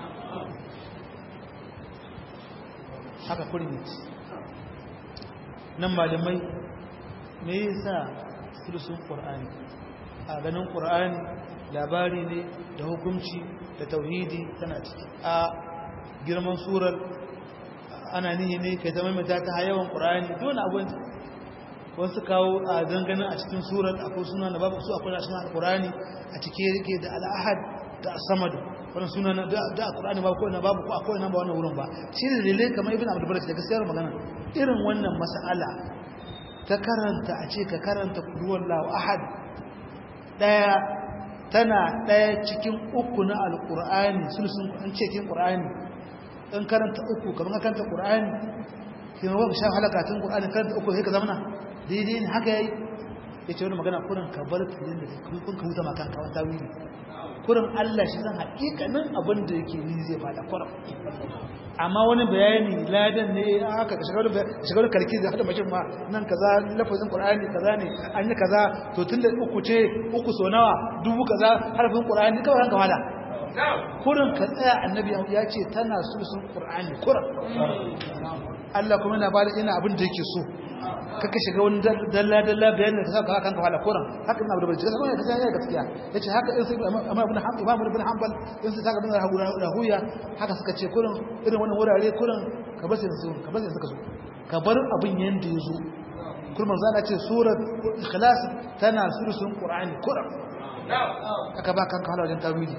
haka kurinit nan malamai me yasa sulusun qur'ani a ganin qur'ani labari ne da hukunci da tauhidi tana ciki a girman surar ana nihi ne kai zama mai ta yawan qur'ani dole abun wasu kawo a dangane a cikin surar akwai suna da babu su akwai cikin alqur'ani a cike yake da al-ahad da as-samad wannan suna na da alqur'ani ba ko ina babu ko akwai ina ba wannan wurin ba shi ne dalilai kamar ibn abdul barak da gaskiyar magana irin wannan mas'ala ta karanta a ce ka karanta kulhuwallahu ahad daya tana daya cikin uku na alqur'ani sulsun an ce cikin qur'ani in karanta uku kamar karanta qur'ani kina ba sha halakatun qur'ani karanta uku sai ka zamana daidai ne haka yayi yace wani magana kurin ka bar filin da kun kun ka huta makan ka wata wuri kurin Allah shi zan hakikanin abin da yake ni zai fada kurin amma wani bayani ladan ne haka ka shigar shigar karki da hada mashin ma nan kaza lafazin qur'ani kaza ne an yi kaza to tunda uku ce uku so nawa dubu kaza harfin qur'ani kawai ranka wala kurin ka tsaya annabi ya ce tana susun qur'ani kurin Allah kuma yana bada ina abin da yake so kaka shiga wani dalla dalla bayanin da saka kanka wala kuran haka ina da bincike sai ka sai gaskiya yace haka in sai amma ibn hanbal imam ibn hanbal in sai saka bin rahuya haka suka ce kuran irin wannan wurare kuran ka bar sai su ka bar sai suka so ka bar abin yanda yazo kullum manzo Allah ce surat ikhlas tana surusun qur'ani kuran aka ba kanka wala wajen tawili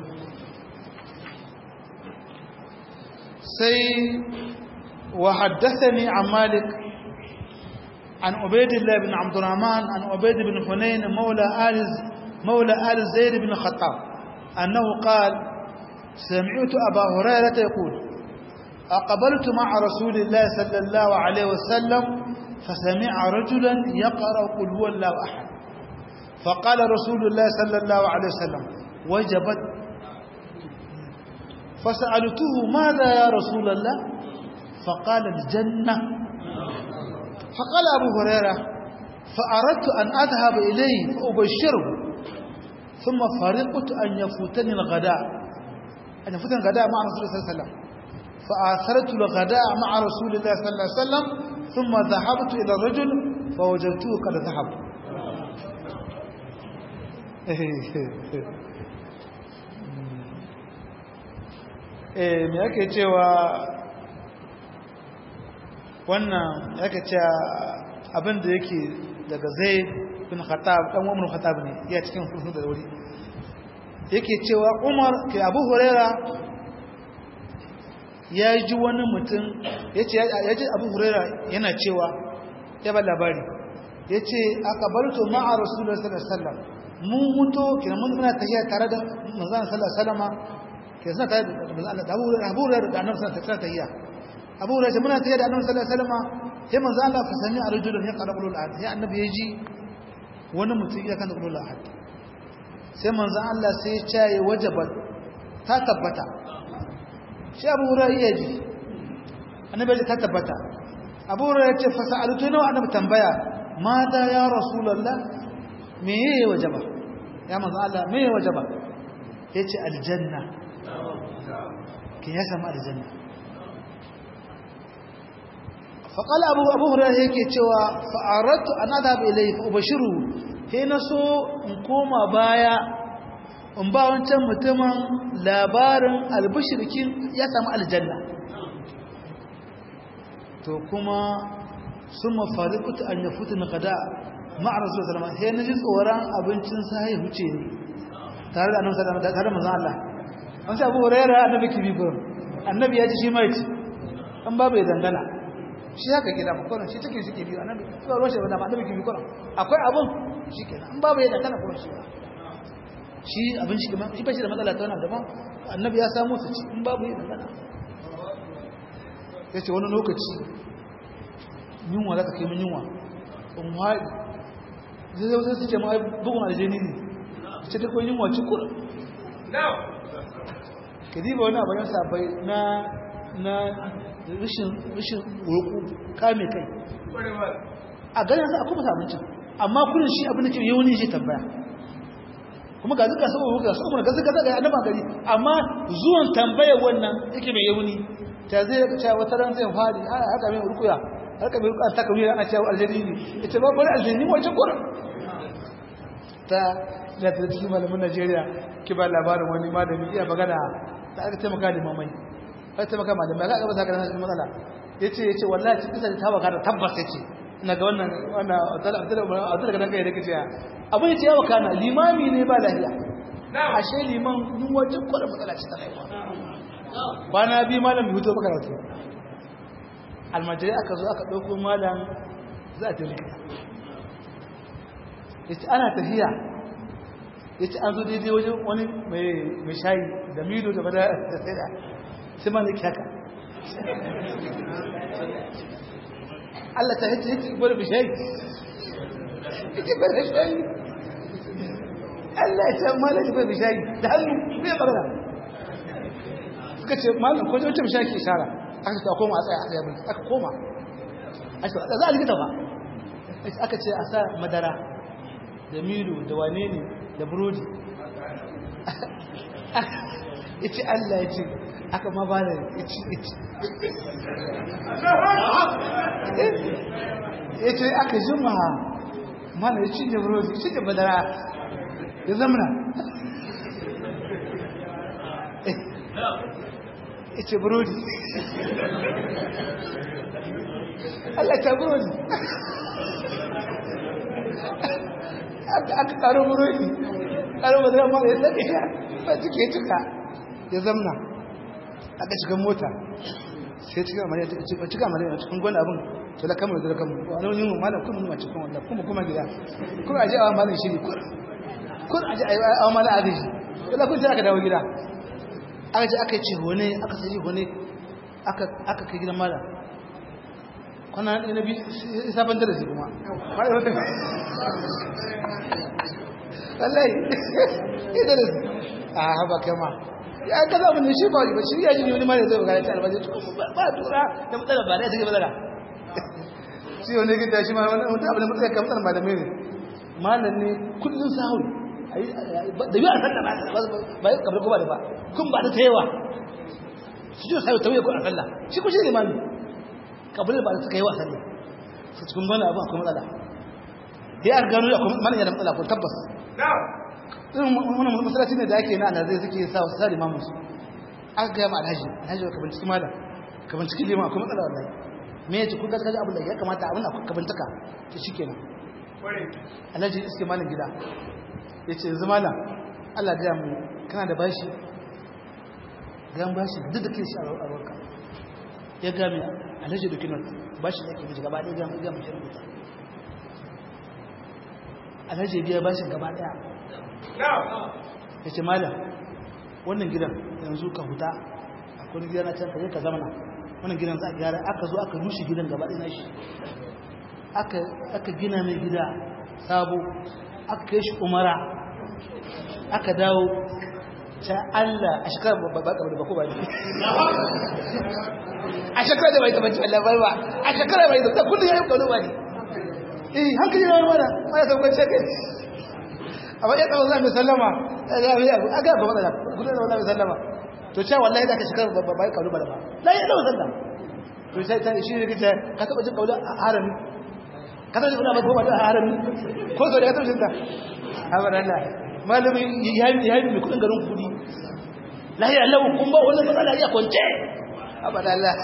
sai وحدثني عن مالك عن عبيد الله بن عبد الرحمن عن عبيد بن حنين مولى آل مولى آل زيد بن الخطاب أنه قال سمعت أبا هريرة يقول أقبلت مع رسول الله صلى الله عليه وسلم فسمع رجلا يقرأ قل هو الله أحد فقال رسول الله صلى الله عليه وسلم وجبت فسألته ماذا يا رسول الله فقال الجنة فقال أبو هريرة فأردت أن أذهب إليه فأبشره ثم فرقت أن يفوتني الغداء أن يفوتني الغداء مع رسول الله صلى الله عليه وسلم فآثرت الغداء مع رسول الله صلى الله عليه وسلم ثم ذهبت إلى الرجل فوجدته قد ذهب eh me yake cewa wannan yake cewa abin da yake daga zai bin khattab dan umar khattab ne ya cikin hudu da wuri yake cewa umar ke abu huraira ya ji wani mutum yace ya ji abu huraira yana cewa ya ba labari yace aqbaltu ma'a rasulullahi sallallahu alaihi wasallam mun muto kina mun muna tafiya tare da manzon sallallahu alaihi wasallam ke suna tare da manzon Allah abu huraira da annabi sallallahu alaihi wasallam tafiya abu huraira muna tafiya da annabi sallallahu alaihi wasallam sai manzo Allah fa sami a rajulun ya qara qulul ahad sai annabi ya ji wani mutum ya kan qulul ahad sai manzo Allah sai ya ce wajabat ta tabbata sai abu hurairah ya ji annabi ya ta tabbata abu hurairah ya ce fa sa'altu nawa annabi tambaya mata ya rasulullah me yayi wajaba ya manzo Allah me yayi wajaba yace aljanna kin ya samu aljanna faƙal abu abu hurairu yake cewa fa'aratu an adhab ilayhi fa ubashiru sai na so in koma baya in ba wancan mutumin labarin albishirkin ya samu aljanna to kuma sun mafariƙuta an ya fitin kada ma'ar rasu da salama sai na ji tsoron abincin sahi huce ne tare da annabi salama tare da manzan Allah an sai abu hurairu annabi kibi gurin annabi ya ji shi mai an babu ya dangana shi haka gida ba kuran shi take suke biyu annabi ba ruwan shi ba annabi ke biyu kuran akwai abun shi kenan in babu yadda kana kuran shi ba shi abin shi kuma shi ba shi da matsala ta wannan daban annabi ya samu su ci in babu yadda kana yace wani lokaci yunwa za ka kai min yunwa in haɗi zai zai zai suke ma bugun aljani ne ce ta kwan yunwa cikur ka diba wani abu yan sabai na na rashin rashin roƙo kame kai a ganin sa akwai masu abincin amma kudin shi abin da ke yawon shi tambaya kuma ga zuka saboda ga saboda ga zuka zaga annaba gari amma zuwan tambayar wannan yake mai yawuni ta zai ga cewa wata ran zai fadi a haka mai rukuya haka mai rukuya ta kawai ana cewa aljani ne ita ba bari aljani wace kurin ta da ta cikin malamin Najeriya ki ba labarin wani malami iya magana da aka taimaka da mamai aka taimaka malamai aka gaba saka da cikin matsala yace yace wallahi cikin sai ta baka da tabbas yace ina ga wannan wannan Abdul Abdul Abdul ga kai da kace abin yace yawa kana limami ne ba lafiya ashe liman mun wajen kwada matsala ce ta haifa kwana biyu malam bai huto baka rawato almajiri aka zo aka dauko malam za ta likita yace ana tafiya yace an zo daidai wajen wani mai shayi da milo da bada da sai da sai ma nake haka Allah ta yace yace bar bi shayi yace bar shayi Allah ya mala bar bi shayi da hannu bai barna suka ce malam ko wace shayi ke shara aka ta koma a tsaya aka yi aka koma aka za a likita ba aka ce a sa madara da milo da wane ne da burodi ya ce Allah ya ce aka ma ba da ya ce ya ce aka jima mana ya cinye burodi ya cinye madara ya zamana ya ce burodi Allah ta burodi aka karo burodi karo madara mara ya sake ya ba cike ya cika ya zamna aka shiga mota sai cika mariya ta cika cika mariya cikin gwani abin to da kamar da kamar wani yin malam kuma nuna cikin wannan kuma kuma gida kuma aje awa malam shiri kur kur aje awa malam agaji to da kun sai aka dawo gida aka je aka ce hone aka sai hone aka aka kai gidan malam kwana na bi sabon darasi kuma wallahi idan a haba kama ya ka zama ne shi ba ba shi ya ji wani mara zai magana ta albaji ba tura da matsala ba da take matsala shi wani gida shi ma wani mutum abin da matsala ka matsala malamai ne malam ne kullum sahur da yi a sallah ba ba yi kabar kuma da ba kun ba da ta yawa su ji sai tawaye ko a sallah shi ko shi ne mami kabar ba da suka yi wa sallah su cikin wani abu akwai matsala ya gano akwai mana yana matsala ko tabbas irin wani masalaci ne da ake na zai suke sa wasu sa limamin su aka gaya ma alhaji alhaji ka binciki malam ka binciki liman akwai matsala wallahi me ya ce kun gaskaji abin da ya kamata abin da ka bincika to shi kenan alhaji iske malam gida ya ce yanzu malam allah gaya mu kana da bashi gan bashi duk da ke shi a ruwanka ya gaya mai alhaji da kinan bashi da ke miji gaba ɗaya gaya mai shi rubuta alhaji biya bashin gaba ɗaya ya ce malam wannan gidan yanzu ka huta akwai gida na can ka je ka zamana wannan gidan za a gyara aka zo aka rushe gidan gaba ɗaya shi aka gina mai gida sabo aka kai shi umara aka dawo ta Allah a shekarar ba ba da bako ba ne a shekarar da bai da bacci Allah bai ba a shekarar bai da kullum ya yi kawo ba ne eh hankali na mana ana saukar shekai amma ya tsawo za mu sallama ya ga ya aga ba matsala gudu da wallahi sallama to cewa wallahi da ka shekarar ba bai kawo ba ba la ya dawo sallama to sai ta shi ne kace ka taba jin kaula a harami ka taba jin kaula ba da harami ko so da ka taba jin ta Allah malami ya yi ya yi mai kudin garin kudi lahi Allah kun ba wannan matsala ya kwance abada Allah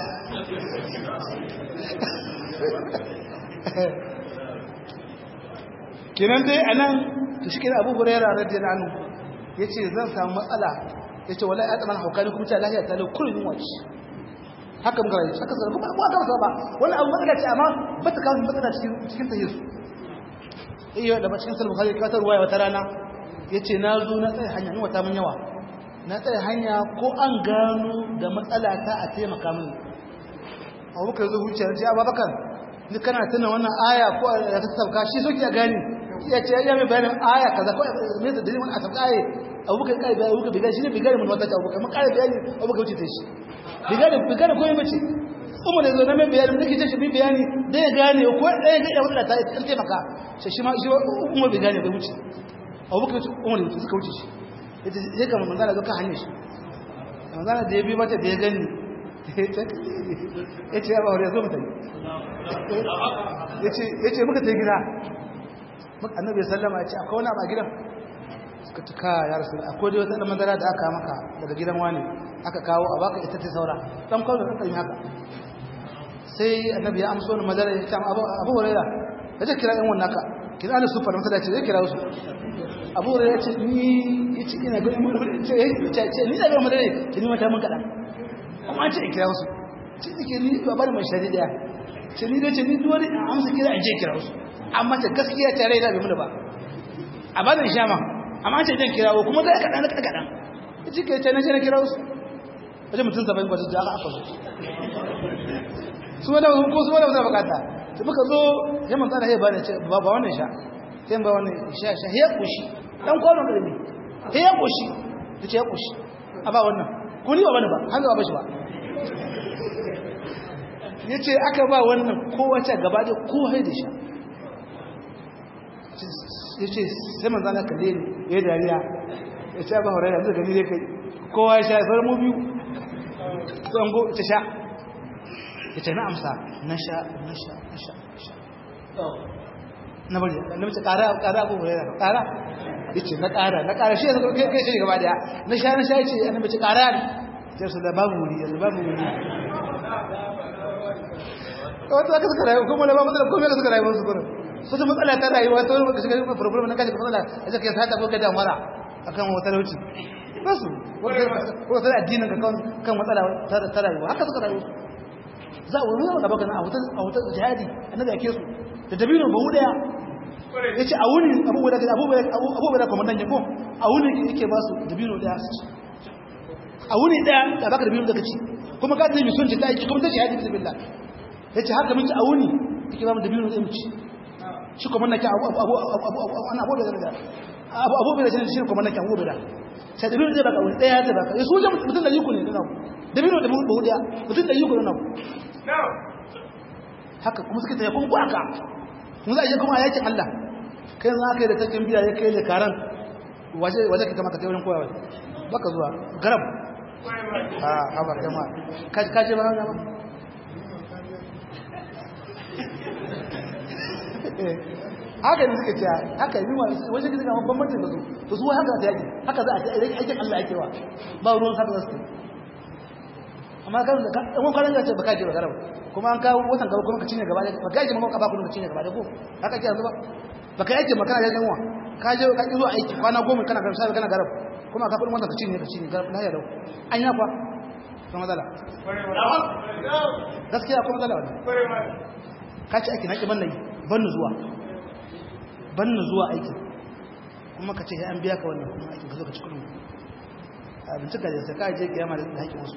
kinan dai anan to shi kira Abu Hurairah radiyallahu anhu yace zan samu matsala yace wallahi ya tsamana hukari kuma ta lahiya ta lau kullun wace haka muka rayu haka sarrafa kuma ba ka ba wannan abu matsala ce amma ba ta kawo matsala cikin cikin tahiyar iyo da cikin sulhu bukhari ka tarwaya wata rana yace na zo na tsaye hanya ni wata mun yawa na tsaye hanya ko an gano da matsala ta a taimaka mini abubakar zo huce ya ce abubakar ni kana tuna wannan aya ko ya ta sauka shi soke ya gani ya ce ya mai bayanin aya kaza ko me da dalilin a sauka aya abubakar kai bayani abubakar bigari shi ne bigari mun wata abubakar mun kai bayani abubakar wuce ta shi bigari bigari ko yace umar yanzu na mai bayani da kike shi bi bayani da ya gane ko ɗaya ga ya wadda ta yi taimaka shi shi ma shi umar bai gane bai wuce abubakar umar yanzu suka wuce shi yace sai ga manzala zo ka hanyar shi manzala da ya bi mata da ya gani ya ce ya ba wuri ya zo mutane ya ce muka ta gida annabi ya sallama ya ce akwai wani abu a gidan suka cika ya rasu akwai dai wata ɗan madara da aka maka daga gidan wani aka kawo a baka ita ta saura ɗan kawo da ɗan haka sai annabi ya amso wani madara ya ce abu huraira ya ce kira ɗan wannan ka kira ana sufar masa da ce zai kira wasu abu huraira ya ce ni ya ce ina gani ce ni da gani madara ke ni mata mun kaɗan kuma ce kira wasu ce nake ni ba bari mai shari daya ce ni dai ce ni dole in amsa kira in je kira wasu amma ta gaskiya ta rai da bai mu ba a bani sha ma amma ce zan kira wa kuma ga kadan kadan kadan ce ke ce na je na kira wasu wajen mutum saba'in kwasu da aka akwai su wanda ko su wanda ba bukata ta muka zo ya mun tsara ya bani ce ba ba wannan sha sai ba wannan sha sha ya kushi dan kwano da ne ya kushi ce ya kushi a ba wannan ko ni ba bane ba har ba bashi ba yace aka ba wannan kowace gaba da ko hai da sha yace sai manzo Allah kalle ni yayi dariya yace ba hore yanzu gani dai kai kowa ya sha sai mu biyu don go ta sha yace na amsa na sha na sha na sha na bari na mace kara kara ko hore kara yace na ƙara na ƙara shi yanzu kai kai shi gaba daya na sha na sha yace annabi ce ƙara ne sai su da babu wuri yanzu babu wuri wato aka suka rayu kuma na ba matsala komai da suka rayu su kuma su ta matsala ta rayuwa ta wani shiga yin problem na kashi matsala a zaka yasa ta ko gada mara akan wata lauci ba su ko sai addinin ka kan matsala ta rayuwa haka suka rayu za a wani da baka na a wata jihadi annabi ake su da dabino ba daya ya ce a wuni abubuwa da kwamandan ya ko a wuni yake ba su dabino daya su ci a wuni daya da baka dabino daga ci kuma ka zai misun ta aiki kuma ta shahadi bisa billah ya ce haka minci a wuni yake ba mu dabino zai mu ci shi kwamandan ke abu da abu da shi kwamandan ke abu da sai dabino zai baka wuni daya zai baka ya su wajen mutum da yi ku ne da naku dabino da mu daya mutum da yi ku da naku haka kuma suka tsaye kuma haka mun za a je kuma a yakin Allah kai za ka yi da takin biya ya kai da karan waje ka kama ka taiwarin koyawa baka zuwa garab a haɓar jama ka je ba hana ba haka ne suka ce haka yi wa waje ka zama bambancin da su to su haka ta yaki haka za a ce aikin Allah ake wa ba ruwan haka za su amma kan da kan kwanan da ce baka je ba garab kuma an kawo watan gaba kuma ka cinye gaba da baka yake maka ba ku ka cinye gaba da ko haka ke yanzu ba baka yake maka da yanwa ka je ka zo aiki kwana goma kana garab sai kana garab kuma ka kudin watan ka cinye ka cinye garab na ya dau an ya kwa to matsala gaskiya ko matsala wannan ka ci aiki na ki banna bannu zuwa bannu zuwa aiki kuma ka ce an biya ka wannan kuma aiki ka zo ka ci kudin abinci ka je sai ka je kiyama da haƙƙin wasu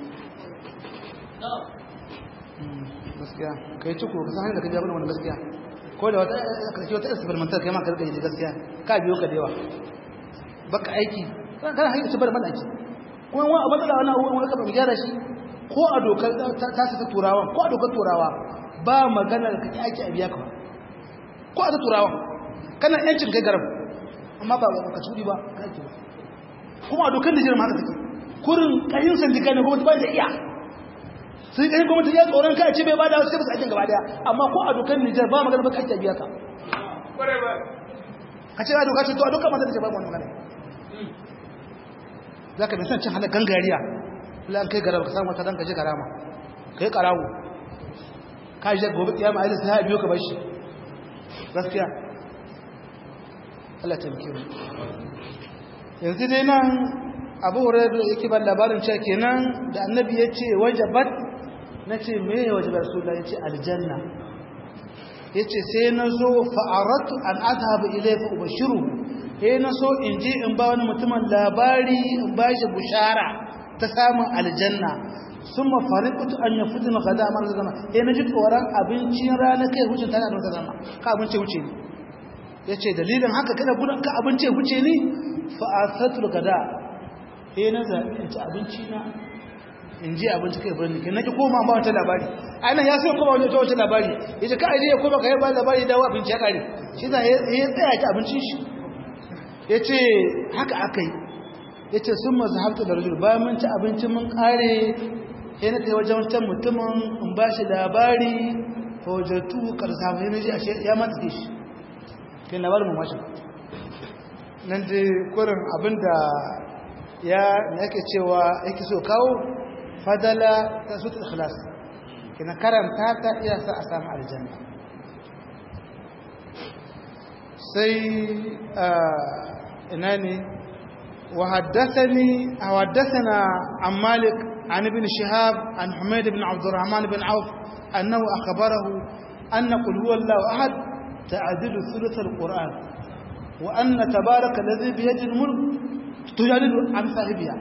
gaskiya ka yi ciko ka san hanyar da ka biya wani gaskiya ko da wata karshe wata experimental kai ma ka rika yi gaskiya ka biyo ka da yawa baka aiki kana hanyar ci bar mana aiki kuma wani abin da wani abubuwan wani kafa gyara shi ko a dokar ta ta turawa ko a dokar turawa ba magana da kake aiki a biya ka ko a ta turawa kana yancin kai garab amma ba ka tsudi ba ka aiki ba kuma a dokar da jiran haka take kurin kayin sandika ne kuma ba da iya sai kai gwamnati ya tsoron kai ce bai bada wasu sai aikin gaba daya amma ko a dokar Nijar ba magana ba kai ta biya ka ka ce a doka ce to a dokar mata da ce ba mu magana zaka bi san cin halar gangariya la an kai garaba ka samu ka dan ka je garama kai karawo ka je gobe kiyama ai sai biyo ka bashi gaskiya Allah ta mike mu yanzu dai nan Abu Hurairah yake ban labarin cewa kenan da Annabi ya ce wajabat na ce me ya waje rasulullah ya ce aljanna ya ce sai na zo fa'aratu an azhabu ilai fa ubashiru sai na so in je in ba wani mutumin labari in ba shi bushara ta samun aljanna sun mafarikutu an ya fitin gada mara zama sai na ji tsoron abincin rana kai hucin tana da zama ka abinci wuce ni ya ce dalilin haka kada gudun ka abinci wuce ni fa'asatul gada sai na zaɓi in ci abinci na in ji abinci kai birni kai nake koma ba wata labari ana ya so koma wata wata labari yace ka aje ya koma kai ba labari da wa abinci ya kare shi da ya tsaya ki abincin shi yace haka akai yace sun mazhabta da rajul bayan mun ci abincin mun kare sai na kai wajen wancan mutumin in ba shi labari fa wajatu karsa mai naji ashe ya mata shi kai labarin mun washe nan dai kurin abinda ya yake cewa yake so kawo fadala ta sutu ikhlas kina karanta ta iya sa a samu aljanna sai ina ne wa haddathani aw haddathana an malik an ibn shihab an humayd ibn abd الرحمن بن عوف انه اخبره ان قل هو الله احد تعدل ثلث القران وان تبارك الذي بيده الملك تجادل عن صاحبها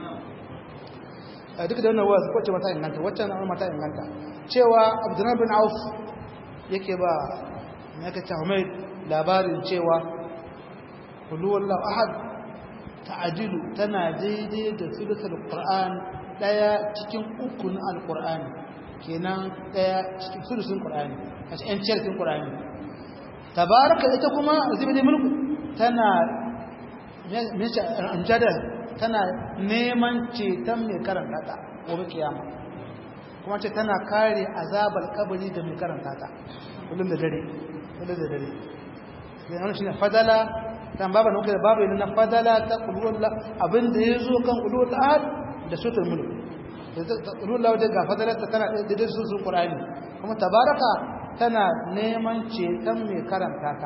duk da wannan wasu wacce mata inganta wacce na mata inganta cewa abdullahi bin auf yake ba ya ka ta mai labarin cewa kulluwallahu ahad ta'adilu tana daidai da sulusul qur'an daya cikin uku na alqur'ani kenan daya cikin sulusun qur'ani a cikin cikin qur'ani tabaraka ita kuma zibidi mulku tana me ce amjadar tana neman ceton mai karanta ta gobe kiyama kuma ce tana kare azabar kabari da mai karanta ta kullum da dare kullum da dare sai wannan shine fadala dan baba ne da babu ne na fadala ta qulullah abin da yazo kan qulul ahad da sutul mulk qulullah da ga fadala ta tana da da sutul qur'ani kuma tabaraka tana neman ceton mai karanta ta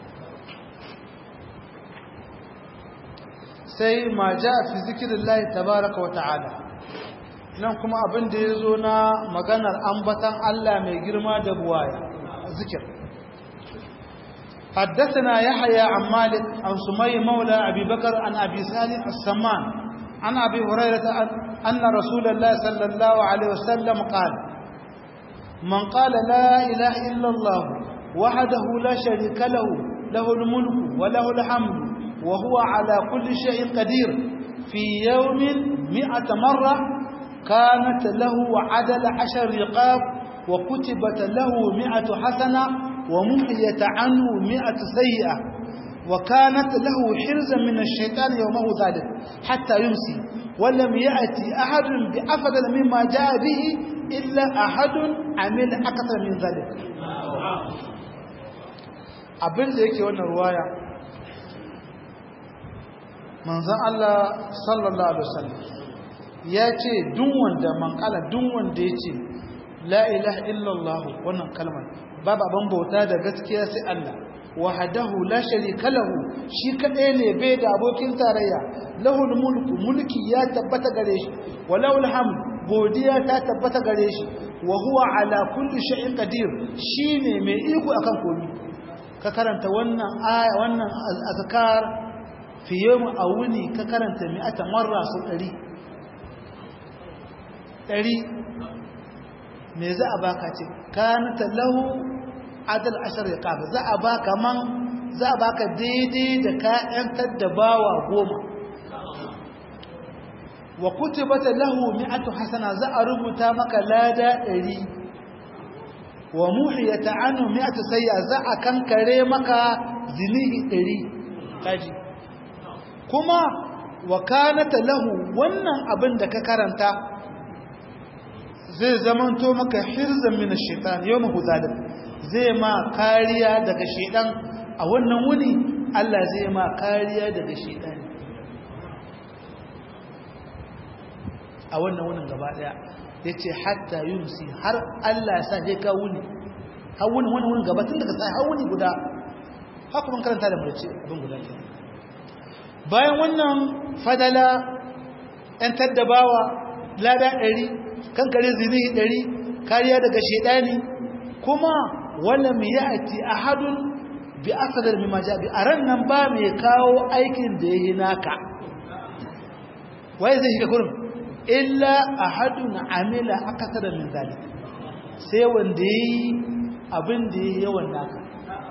sai ma ja fi zikirillahi tabaraka wa ta'ala nan kuma abin da ya zo na maganar ambatan Allah mai girma da buwaya zikir حدثنا يحيى عن مالك عن سمي مولى أبي بكر عن أبي سالم السمان عن أبي هريرة أن رسول الله صلى الله عليه وسلم قال من قال لا إله إلا الله وحده لا شريك له له الملك وله الحمد وهو على كل شيء قدير في يوم مئة مرة كانت له عدل عشر رقاب وكتبت له مئة حسنة ومحيت عنه مئة سيئة وكانت له حرزا من الشيطان يومه ذلك حتى يمسي ولم يأتي أحد بأفضل مما جاء به إلا أحد عمل أكثر من ذلك abin da yake wannan ruwaya manzan Allah sallallahu Alaihi wasallam ya ce duk wanda man kala duk wanda ya ce la ilaha illallah wannan kalmar babu abin bauta da gaskiya sai Allah wahadahu la sharika lahu shi kadai ne bai da abokin tarayya lahul mulku mulki ya tabbata gare shi walahul hamd godiya ta tabbata gare shi wa huwa ala kulli shay'in qadir shine mai iko akan komai ka karanta wannan aya wannan azkar fi yawm awuni ka karanta mi'ata marra su 100 100 me za a baka ce kanata lahu adal ashar riqab za a baka man za a baka daidai da ka yantar da bawa goma wa kutibata lahu mi'atu hasana za a rubuta maka lada 100 wa muhiyata anhu mi'atu sayya za a kankare maka zinihi 100 kaji kuma wa kanata lahu wannan abin da ka karanta zai zamanto maka hirzan min ash-shaytan yawma zalim zai ma kariya daga shaytan a wannan wuni Allah zai ma kariya daga shaytan a wannan wunin gaba daya yace hatta yumsi har Allah ya sa je ka wuni har wuni wannan wunin gaba tun daga sai har wuni guda haka mun karanta da mu ce abin guda ke bayan wannan fadala ɗan taddabawa lada ɗari kankare zinihi ɗari kariya daga shedani kuma wala mai ya'ti ahadun bi asadar mimma ja bi aran nan ba mai kawo aikin da yayi naka wai zai shiga kurum illa ahadun amila akasara min zalik sai wanda yayi abin da yayi yawan naka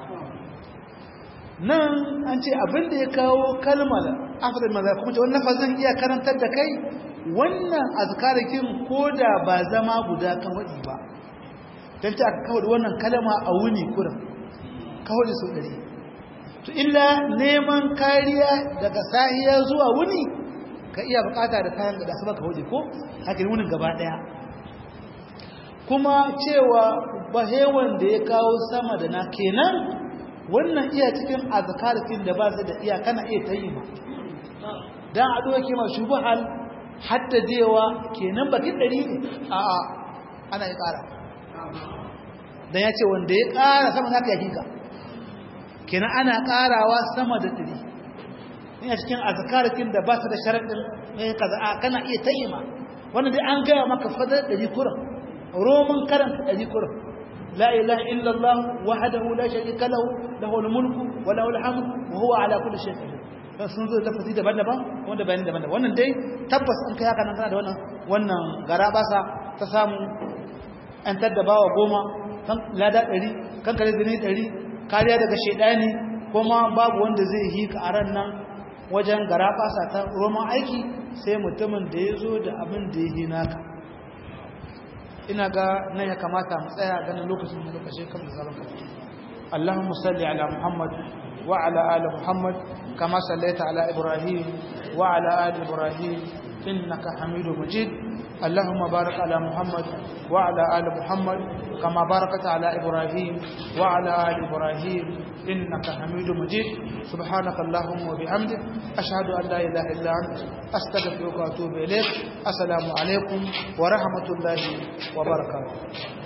nan an ce abin da ya kawo kalmar asadar maza kuma ce wannan fazan iya karantar da kai wannan azkarakin koda ba zama guda kan wadi ba dan ta kawo da wannan kalma a wuni kurum kawo da sau ɗari to illa neman kariya daga sahiya zuwa wuni ka iya bukata da kayan da su baka waje ko haka wunin gaba ɗaya kuma cewa bahewan da ya kawo sama da na kenan wannan iya cikin azkarakin da ba su da iya kana iya ta yi ma dan ado yake ma shubhal hatta dewa kenan bakin ɗari ne a'a ana yi ƙara dan ya ce wanda ya ƙara sama naka ya kika kenan ana karawa sama da ɗari ina cikin azkarakin da ba su da sharaɗin mai kaza a kana iya tayyima wannan dai an gaya maka fadar ɗari kuran roman karanta ɗari kuran la ilaha illallah wahdahu la sharika lahu lahul mulku wa lahul hamdu wa huwa ala kulli shay'in qadir dan sun zo lafazi daban-daban wanda bayani daban-daban wannan dai tabbas in kai haka nan kana da wannan wannan garabasa ta samu an taddabawa goma kan lada ɗari kan kare zini ɗari kariya daga shaidani kuma babu wanda zai yi ka a ran nan wajen garafasa ta roman aiki sai mutumin da ya zo da abin da ya yi naka ina ga nan ya kamata mu tsaya ganin lokacin da lokacin kan da zaron kafin Allahumma salli ala Muhammad wa ala ali Muhammad kama sallaita ala Ibrahim wa ala ali Ibrahim innaka Hamidum Majid اللهم بارك على محمد وعلى آل محمد كما باركت على إبراهيم وعلى آل إبراهيم إنك حميد مجيد سبحانك اللهم وبحمدك أشهد أن لا إله إلا أنت أستغفرك وأتوب إليك السلام عليكم ورحمة الله وبركاته